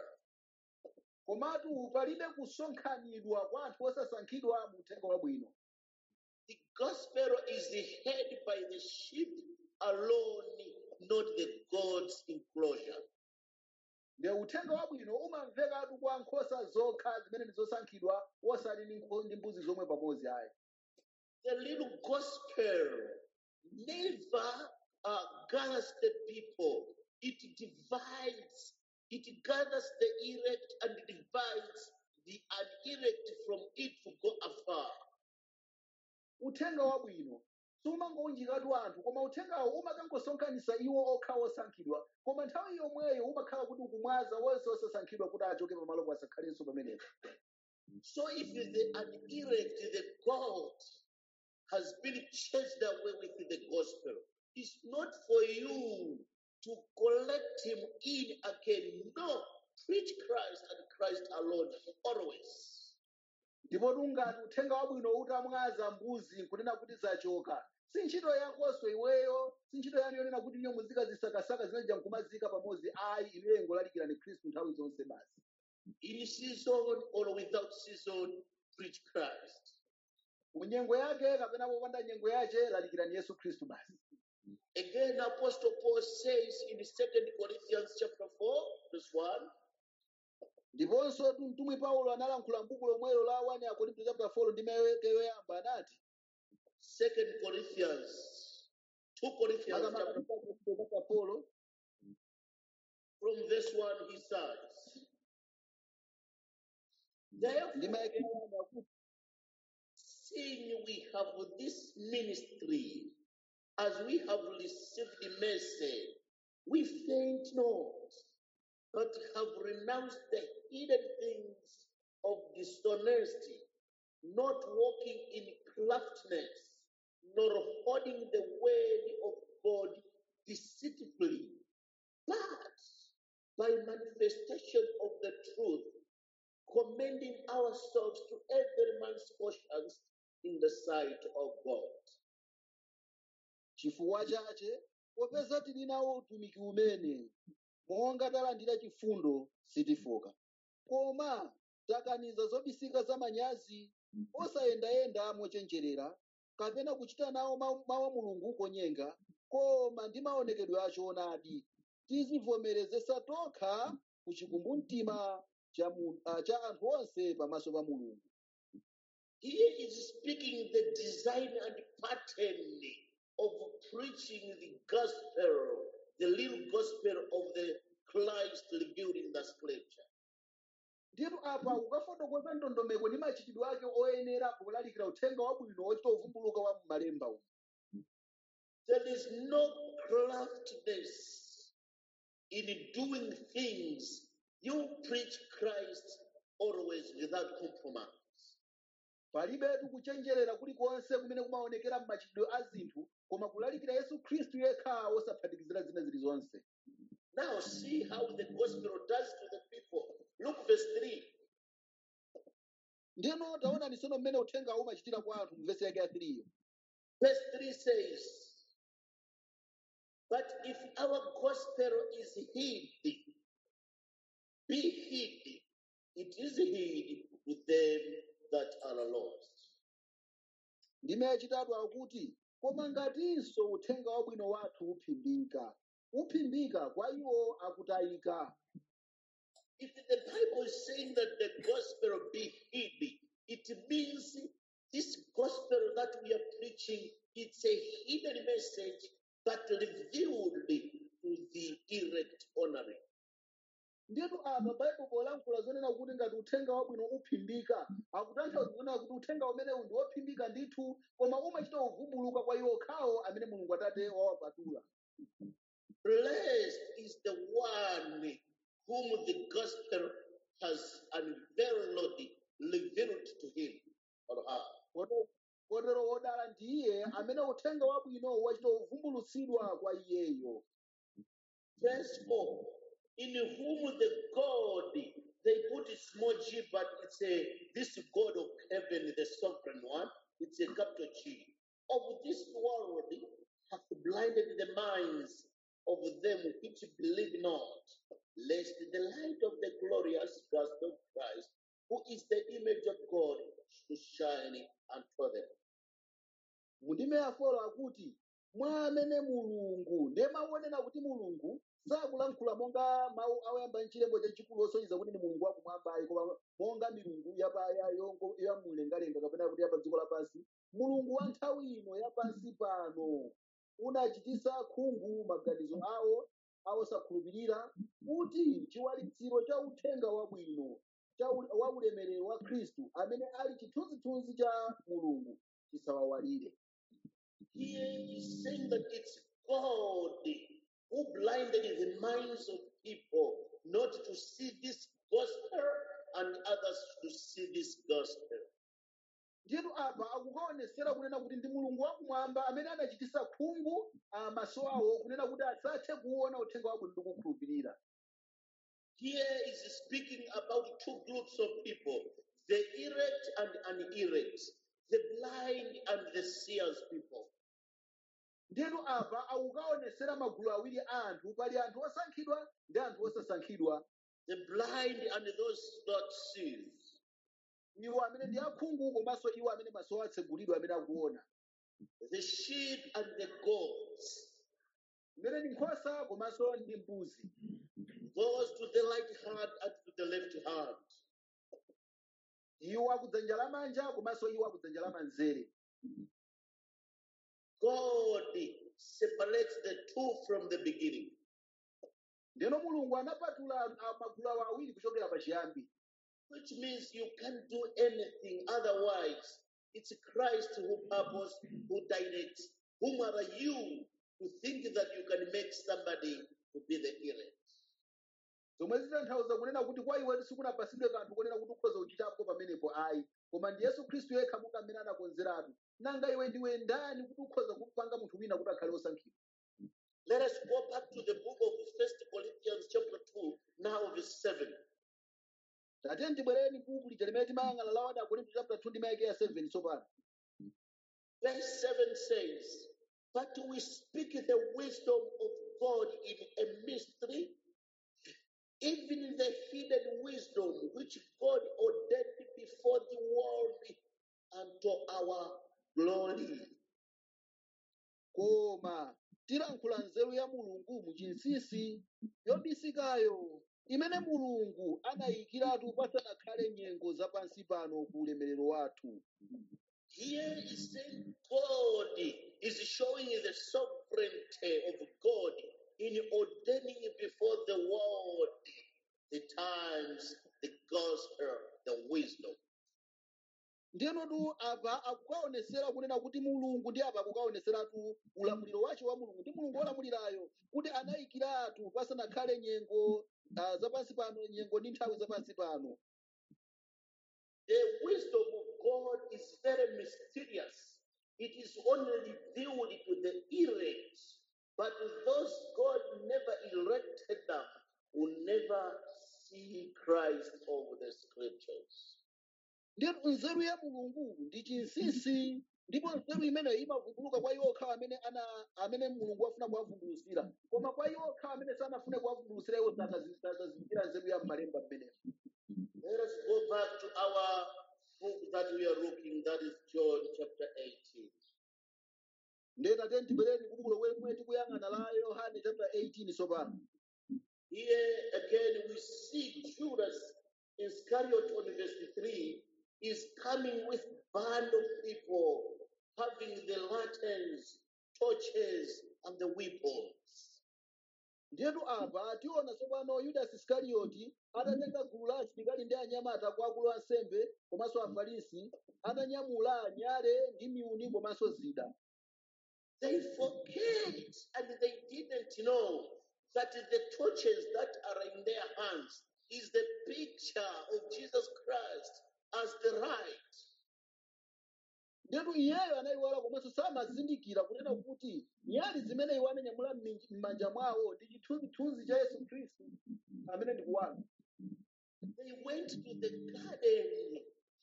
komatu palibe kusonkhanidwa kwa anthu osasankhidwa mu uthenga wabwino The gospel is heard by the sheep alone, not the God's enclosure. ndi uthenga wabwino umamvekatu kwa nkhosa zokha zimene ndi zosankhidwa osati ndi nkho- ndi mbuzi zomwe pamodzi ayi The little gospel never uh, gathers the people. It divides, it gathers the elect and divides the unelect from it to go afar. uthenga wabwino sumangounjikatu anthu koma uthengawo umakangosonkhanitsa iwo okha osankhidwa koma nthawi yomweyo umakhala kuti ukumwaza wonse osasankhidwa kuti achoke pamalo pasakhalenso pamenepo So if the unelect, the God has been chased away with the gospel, it's not for you to collect him in again. No, preach Christ and Christ alone always. ndipo tungati uthenga wabwino utamwaza mbuzi nkunena kuti zachoka si ntchito yakonso iweyo si ntchito yanu yonena kuti inyo muzikazisakasaka zinaja nkumazika pamodzi ayi inuyo ingolalikirani khristu nthawi zonse basi In season or without season, preach Christ. munyengo yake kapena popanda nyengo yace lalikirani yesu khristu basi Again, Apostle Paul says in 2 Corinthians chapter 4, verse 1, ndiponso tu mtumwi paulo analankhula m'buku lomwelo la 1 akorinto chapter 4 ndi maweke yoyamba anati 2 Corinthians, 2 Corinthians chapter chapter 4 from verse 1, he says, ndi Therefore, maweke yoyamba akuti seeing we have this ministry, as we have received the mercy, we faint not, but have renounced the hidden things of dishonesty, not walking in craftiness, nor holding the word of God deceitfully, but by manifestation of the truth, commending ourselves to every man's conscience in the sight of God. chifukwa chache popeza tili nawo utumiki umene monga talandira chifundo sitifoka koma takaniza zobisika za manyazi osayendayenda mochenjerera kapena kuchita nawo mawu mawu a mulungu konyenga koma ndi maonekedwe achoonadi tizivomerezesa tokha ku chikumbumtima cha, mu- ah, cha anthu onse pamaso pa mulungu Here is speaking the design and pattern of preaching the gospel, the little gospel of the Christ revealed in the scripture. ndipo apa ukafotokoza ndondomeko ndi machitidwe ake oyenera kulalikira uthenga wabwino ochita uvumbuluka wa m'malemba umu There is no craftiness in doing things. You preach Christ always without compromise. palibetu kuchenjerera kulikonse kumene kumaonekera m'machitidwe a zinthu koma kulalikira yesu khristu yekha osaphatikizira zina zilizonse Now see how the gospel does to the people. Look verse 3. ndino taonani tsono mmene uthengawo umachitira kwa anthu mu vesi yake ya 3 iyo Verse 3 says, But if our gospel is hid, be hid, it is hid with them that are lost. ndime yachitatu akuti koma ngatinso uthenga wabwino wathu uphimbika uphimbika kwa iwo akutayika If the Bible is saying that the gospel be hid, it means this gospel that we are preaching, it's a hidden message, but revealed to the elect only. ndiyetu apa baibulo polankhula zonena kuti ngati uthenga wabwino uphimbika akutanthauza zonena kuti uthenga umenewu ndi wophimbika ndithu koma umachita uvumbuluka kwa iwo okhawo amene mulungu atate wawapatula Blessed is the one whom the gospel has unveiled, revealed to him or her. Kote- kotero wodala ndiye amene uthenga wabwino wachita uvumbulutsidwa kwa iyeyo Verse 4 In whom the God, they put a small g, but it's a this God of heaven, the sovereign one, it's a capital G. Of this world hath blinded the minds of them which believe not, lest the light of the glorious gospel of Christ, who is the image of God, should shine unto them. mundime ya folo akuti mwa amene mulungu ndiye mawu onena kuti mulungu sakulankhula monga mawu oyamba mchilembo chachikulu osonyeza kuti ndi mulungu wakumwambayi koma monga milungu yapaya yongo yamumlengalenga kapena kuti yapa dziko lapansi mulungu wa nthawi ino yapansi pano unachitisa khungu maganizo awo awosakhulupirira kuti chiwalitsiro cha uthenga wabwino cha u- wa ulemerero wa khristu amene ali chithunzithunzi cha mulungu chisawawalire Here is saying that it's God who blinded the minds of people not to see this gospel and others to see this gospel. ndiyetu apa akukaonesera kunena kuti ndi mulungu wakumwamba amene anachitisa khungu ah, maso awo kunena kuti asathe kuona uthenga wabwino ndi kukhulupirira Here is speaking about two groups of people the elect and unelect, the blind and the seers people. ndiyetu apa akukaonesera magulu awiri a anthu pali anthu osankhidwa ndi anthu osasankhidwa The blind and those that see. iwo amene ndi akhungu komanso iwo amene maso awo atsegulidwa amene akuona The sheep and the goats. mmene ndi nkhosa komanso ndi mbuzi Those to the right hand and to the left hand. iwo akudzanja lamanja komanso iwo akudzanja lamanzere God separates the two from the beginning. ndeno mulungu anapatula ah, magulu awo awiri kuchokera pachiyambi which means you can't do anything otherwise. It's Christ who purpose, who directs. Whom are you to think that you can make somebody to be the elect? zomwe zitanthauza kunena kuti kwa iwe sikunapasidwe kanthu konena kuti ukhoza kuchitapo pamenepo ayi koma ndi yesu khristu yekha monga amene anakonzeratu nanga iwe ndiwe ndani kuti ukhoza kupanga munthu wina kuti akhale osankhidwa Let us go back to the book of First Corinthians chapter 2, now verse 7. tate tibwereni buku lija limene timayang'ana la wada akorinto chapter 2 ndi mayeke ya 7 tsopano Verse 7 says, But we speak the wisdom of God in a mystery, even the hidden wisdom which God ordained before the world unto our glory. koma tilankhula nzeru ya mulungu muchinsinsi yobisikayo imene mulungu anayikiratu pasanakhale nyengo zapansi pano ku ulemerero wathu Here is saying God is showing the sovereignty of God in ordaining before the world the times, the gospel, the wisdom. ndenotu apa akukaonesera kunena kuti mulungu ndi apa akukaoneseratu ulamuliro wace wa mulungu ndi mulungu wolamulirayo kuti anayikiratu pasanakhale nyengo uh, zapansi pano nyengo ndi nthawi zapansi pano The wisdom of God is very mysterious. It is only revealed to the elect, but to those God never elected them will never see Christ over the scriptures. ndiyetu nzeru ya mulungu ndi chinsinsi ndipo nzeru imeneyo imavumbuluka kwa iwo okhawo amene ana amene mulungu afuna kuwavumbulutsira koma kwa iwo okhawo amene sanafune kuwavumbulutsira iwo sakazindikira nzeru ya m'malemba mmenemo Let us go back to our book that we are looking, that is John chapter 18. ndiye tate tibwereni ku buku lomwe tikuyang'ana la yohane chapter 18 tsopano Here again, we see Judas Iscariot on verse 3 is coming with band of people having the lanterns, torches, and the weapons. ndiyetu apa tiona tsopano yudasi iskarioti atatenga gulu la asilikali ndi anyamata kwa akulu ansembe komanso afarisi atanyamula nyale ndi miuni komanso zida They forget and they didn't know that the torches that are in their hands is the picture of Jesus Christ as the light. ndiyetu iyeyo anayiwala komanso samazindikira kunena kuti nyali zimene iwo ananyamula m'mi- m'manja mwawo ndi chithunzithunzi cha yesu khristu amene ndi kuwala They went to the garden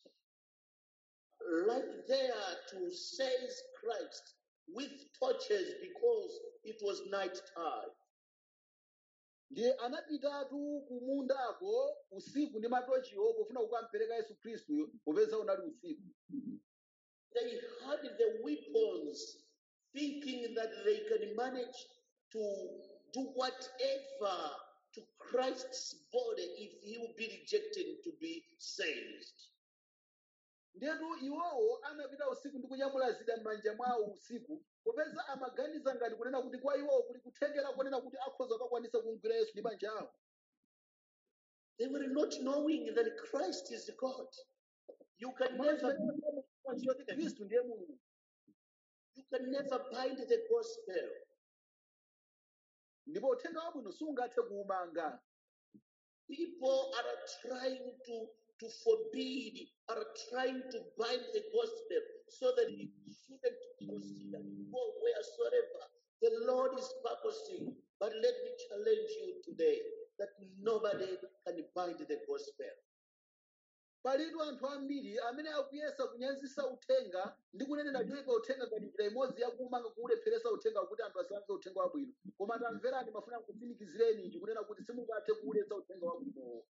right there to seize Christ with torches because it was night time. ndiye anapitatu ku mundako usiku ndi matochiwo pofuna kukampereka yesu khristuyo popeza unali usiku They had the weapons thinking that they can manage to do whatever to Christ's body if he will be rejected to be saved. ndetu iwowo anapita usiku ndi kunyamula zida m'manja mwawo usiku popeza amaganiza ngati kunena kuti kwa iwowo kuli kuthekera kunena kuti akhoza kukakwanisa kumgwira yesu ndi manja awo They were not knowing that Christ is God. You can Mwana never zimene amadziwa kuti khristu ndiye mulungu you can never bind the gospel. ndipo uthenga wabwino sungathe kuwumanga People are trying to to forbid, are trying to bind the gospel so that it shouldn't proceed and go wheresoever the Lord is purposing. But let me challenge you today that nobody can bind the gospel. palitu anthu ambiri amene akuyesa kunyanzisa uthenga ndi kunenera choyika uthenga ngati njira imodzi yakumanga kuulepheresa uthenga kuti anthu asalanze uthenga wabwino koma tamverani mafuna kutsimikizireni ichi kunena kuti simungathe kuuletsa uthenga wabwinowo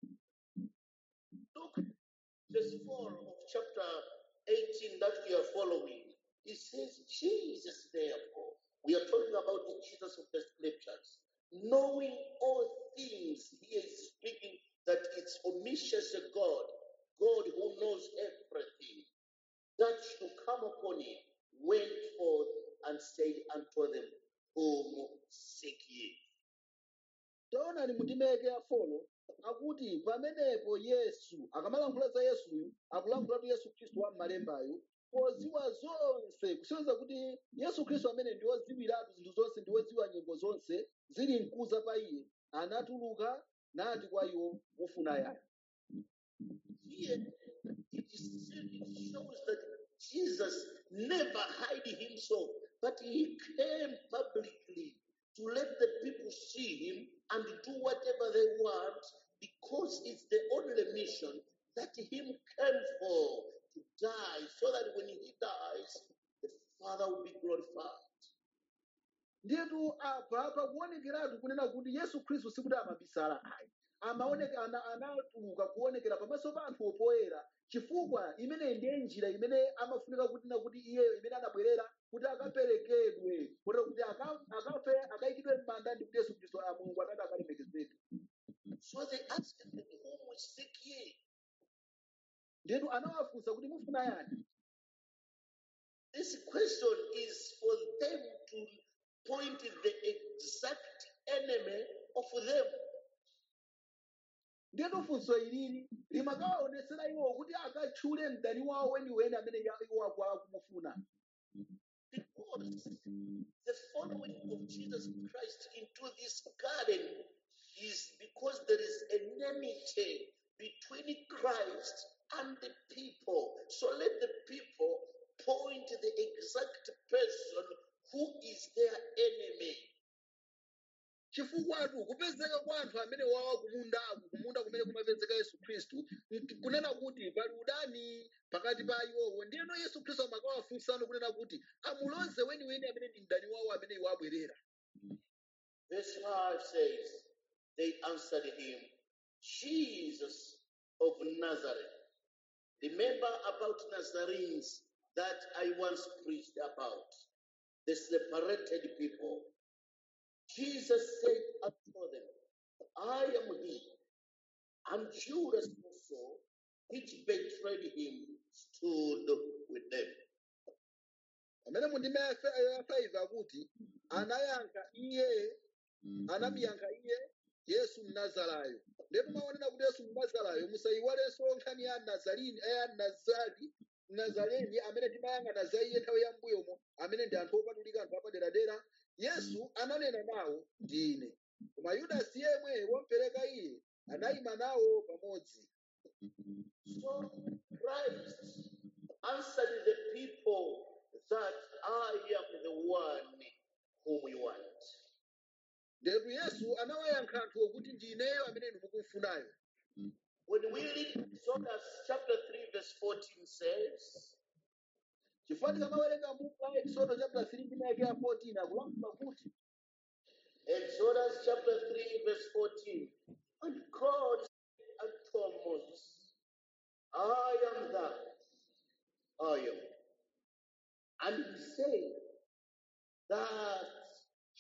Look, verse 4 of chapter 18 that we are following. It says, Jesus, therefore, we are talking about the Jesus of the scriptures, knowing all things, he is speaking that it's omniscience of God, God who knows everything, that should come upon him, went forth and said unto them, Whom seek ye? taonani mundimeke ya folo akuti pamenepo yesu akamalankhula za yesuyu akulankhulatu yesu khristu wa m'malembayo podziwa zonse kusonyeza kuti yesu khristu amene ndi wodziwiratu zinthu zonse ndi wodziwa nyengo zonse zili mkuza pa iye anatuluka nati kwa iwo mufuna yani Here, it, is, it shows that Jesus never hid himself, but he came publicly to let the people see him and do whatever they want because it's the only mission that him came for to die so that when he dies, the Father will be glorified. ndiyetu apa pakuonekeratu kunena kuti yesu khristu sikuti amabisala ayi amaoneka ana- anatuluka kuonekera pamaso pa anthu opoyera chifukwa imeneyi ndiye njira imene amafunika kutina kuti iyeyo imene anabwerera kuti akaperekedwe kotero kuti aka- akafe akayikidwe m'manda ndi kuti yesu khristu a mulungu atati akalemekezedwe So they asked him, Whom we seek ye? ndiyetu anawafunsa kuti mufuna yani This question is for them to point the exact enemy of them. ndiyetu funso ilili limakawaonetsera iwo kuti akatchule mdani wawo weniweni amene ya- iwo akwa kumufuna Because the following of Jesus Christ into this garden is because there is enmity between Christ and the people. So let the people point the exact person who is their enemy. chifukwatu kupezeka kwa anthu amene wawa kumundaku kumunda kumene kumapezeka yesu khristu nk- kunena kuti pali udani pakati pa iwowo ndiyeno yesu khristu amakawafunsano kunena kuti amuloze weniweni amene ndi mdani wawo amene iwo abwerera Verse 5 says, They answered him, Jesus of Nazareth. Remember about Nazarenes that I once preached about, the separated people. Jesus said unto them, I am he. And Judas also, which betrayed him, stood with them. pamene mundime ya 5 akuti anayankha iye anamuyankha iye yesu mnazarayo ndipo maonera kuti yesu mnazarayo musayiwalenso nkhani ya nazalini ya nazari nazareni amene timayang'ana za iye nthawi ya mbuyomo amene ndi anthu opatulika anthu apaderadera yesu ananena nawo ndi ine koma yudasi yemwe womupereka iye anayima nawo pamodzi So Christ answered the people that I am the one whom we want. ndipo yesu anawayankha anthuwo kuti ndi ineyo amene inu mukumfunayo When we read Exodus chapter 3, verse 14 says, chifukwa tikamawerenga buku la exodo chapter 3 ndi ndime ya 14 akulankhula kuti Exodus chapter 3, verse 14, and God said unto Moses, I am that I am. And he said, Thus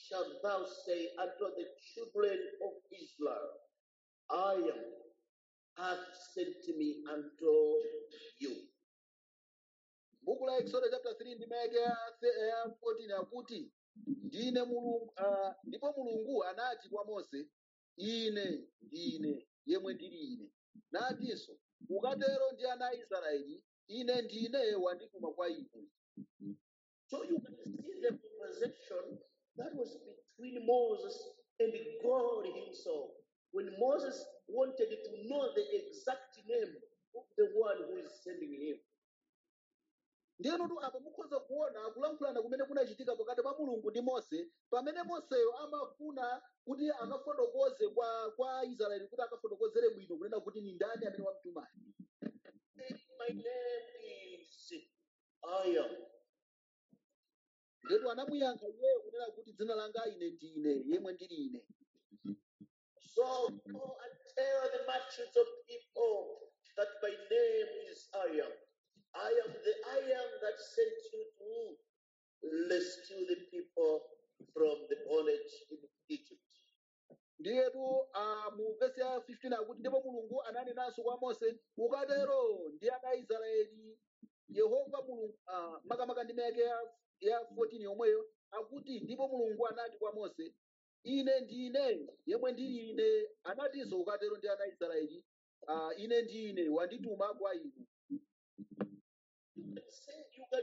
shalt thou say unto the children of Israel, I am hath sent me unto you. buku la exodo chapter 3 ndi mayake ya the- ya 14 akuti ndine mulungu ah, ndipo mulungu anati kwa mose ine ndine yemwe ndili ine natinso ukatero ndi ana a israeli ine ndine wandituma kwa inu So you can see the conversation that was between Moses and God Himself. When Moses wanted to know the exact name of the one who is sending him. ndiyenotu apa mukhoza kuona akulankhulana kumene kunachitika pakati pa mulungu ndi mose pamene moseyo amafuna kuti akafotokoze kwa kwa israeli kuti akafotokozere bwino kunena kuti ni ndani amene wamtumayo Say, My name is I am. ndetu anamuyankha iyeyo kunena kuti dzina langa ine ndine yemwe ndili ine So go and tell the multitudes of people that my name is I am. I am the I am that sent you to rescue the people from the bondage in Egypt. ndiyetu ah, mu vesi ya 15 akuti ndipo mulungu ananenanso kwa mose ukatero ndi ana a israeli yehova mulungu ah, makamaka ndi mayake ya, ya 14 yomweyo akuti ndipo mulungu anati kwa mose ine ndine yemwe ndili ine anatinso ukatero ndi ana a israeli ah, ine ndine wandituma kwa inu You can say you can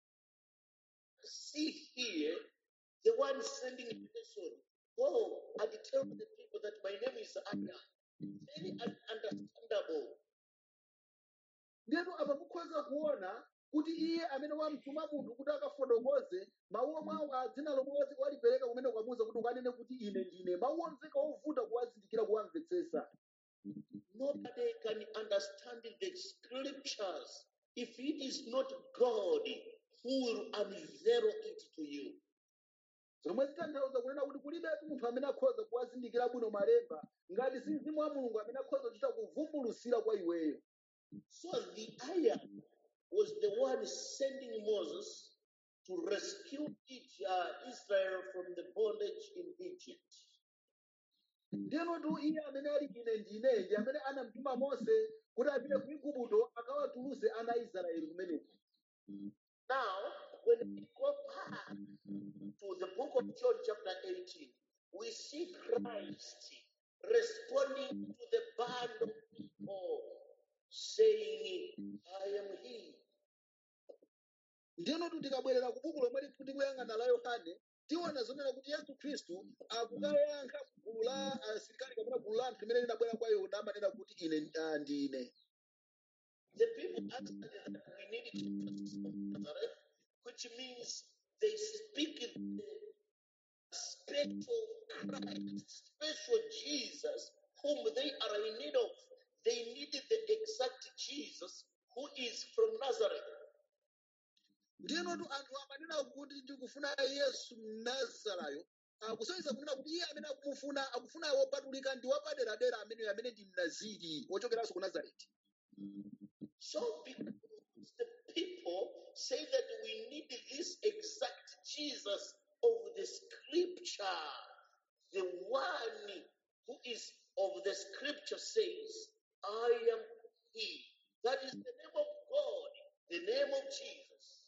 see here the one sending a person. Go and tell the people that my name is Anna. Very un- understandable. ndiyetu apa mukhoza kuona kuti iye amene wamtuma munthu kuti akafotokoze mawu omwe awo a dzina lomwe wazi- walipereka kumene kwamuza kuti ukanene kuti ine ndine mawu omveka ovuta kuwazindikira kuwamvetsetsa Nobody can understand the scriptures if it is not God who will unveil it to you. zomwe zitanthauza kunena kuti kulibetu munthu amene akhoza kuwazindikira bwino malemba ngati si mzimu wa mulungu amene akhoza kuchita kuvumbulutsira kwa iweyo So the iron was the one sending Moses to rescue each, uh, Israel from the bondage in Egypt. ndiyenotu iye amene ali ine ndine ndi amene anamtuma mose kuti apite ku igupto akawatulutse ana a israeli kumeneko Now, when we go back to the book of John, chapter 18, we see Christ responding to the band of people, saying, I am He. ndiyenotu tikabwerera ku buku lomwe tikuti kuyang'ana la yohane tiona zonena kuti yesu khristu akukayankha gulu la asilikali kapena gulu la anthu limene linabwera kwa iwo namanena kuti ine ah, ndine The people answered that we need Jesus of Nazareth, which means they speak the special Christ, special Jesus, whom they are in need of. They need the exact Jesus who is from Nazareth. ndiyenotu anthu amanena kuti ndikufuna yesu mnazarayo akusonyeza kunena kuti iye amene akumufuna akufuna wopatulika ndi wapaderadera amene amene ndi mnaziri wochokeranso ku nazareti So, because the people say that we need this exact Jesus of the scripture, the one who is of the scripture says, I am He. That is the name of God, the name of Jesus.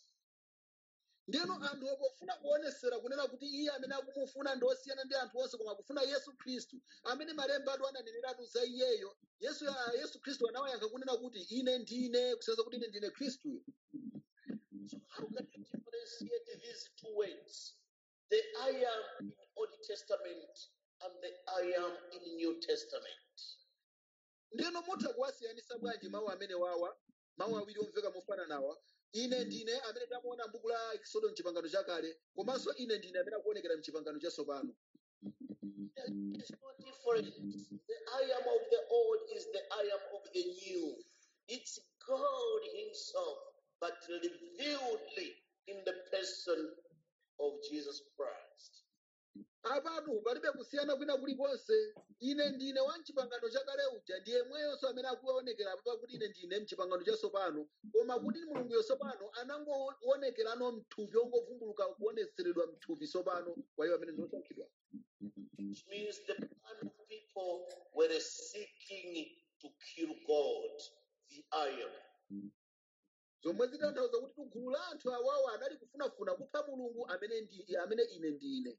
ndiyeno anthu pofuna kuonesera kunena kuti iye amene akumufuna ndi osiyana ndi anthu onse koma akufuna yesu khristu amene malemba atu ananeneratu za iyeyo yesu ah, yesu khristu anawayankha kunena kuti ine ndine kusonyeza kuti ine ndine khristuyo So, how can you differentiate these two words? The I am in Old Testament and the I am in New Testament. ndiyeno mutha kuwasiyanisa bwanji mawu amene wawa mawu awiri omveka mofananawa ine ndine amene tamuona m'buku la eksodo mchipangano chakale komanso ine ndine amene akuonekera mchipangano chatsopano There is no difference. The I am of the old is the I am of the new. It's God Himself, but revealed in the person of Jesus Christ. apatu palibe kusiyana kwina kulikonse ine ndine wa mchipangano chakale uja ndiye mweyonso amene akuonekera apa kuti ine ndine mchipangano chatsopano koma kuti mulungu yosopano anangowonekerano mthupi ongovumbuluka kuonetseredwa mthupi tsopano kwa iwo amene ndiosankhidwa Which means the plan of people were seeking to kill God, the iron. zomwe zitanthauza kuti gulu la anthu awawo anali kufunafuna kupha mulungu amene ndi amene ine ndine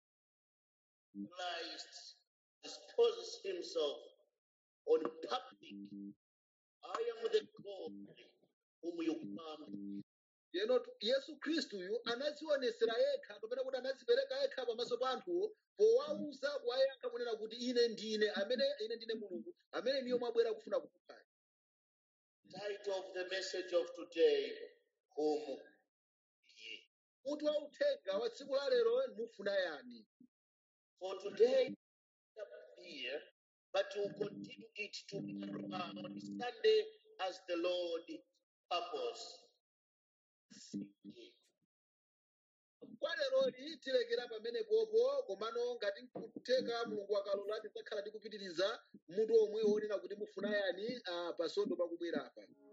Christ disposes himself on public. I am the God whom you come. Yeno Yesu Khristuyu anazionesera yekha kapena kuti anazipereka yekha pamaso pa anthuwo powauza kuwayankha kunena kuti ine ndine amene ine ndine mulungu amene niyo mwabwera kufuna kukuphani Title of the message of today, whom ye. mutu wa uthenga wa tsiku la lero mufuna yani For today, up here, but we'll continue it tomorrow uh, on Sunday as the Lord purpose. kwa leroli tilekera pamene popo komano ngati nkutheka mulungu akalola tidzakhala tikupitiriza mutu omwe wonena kuti mufuna yani ah, pasondo pakubwera apa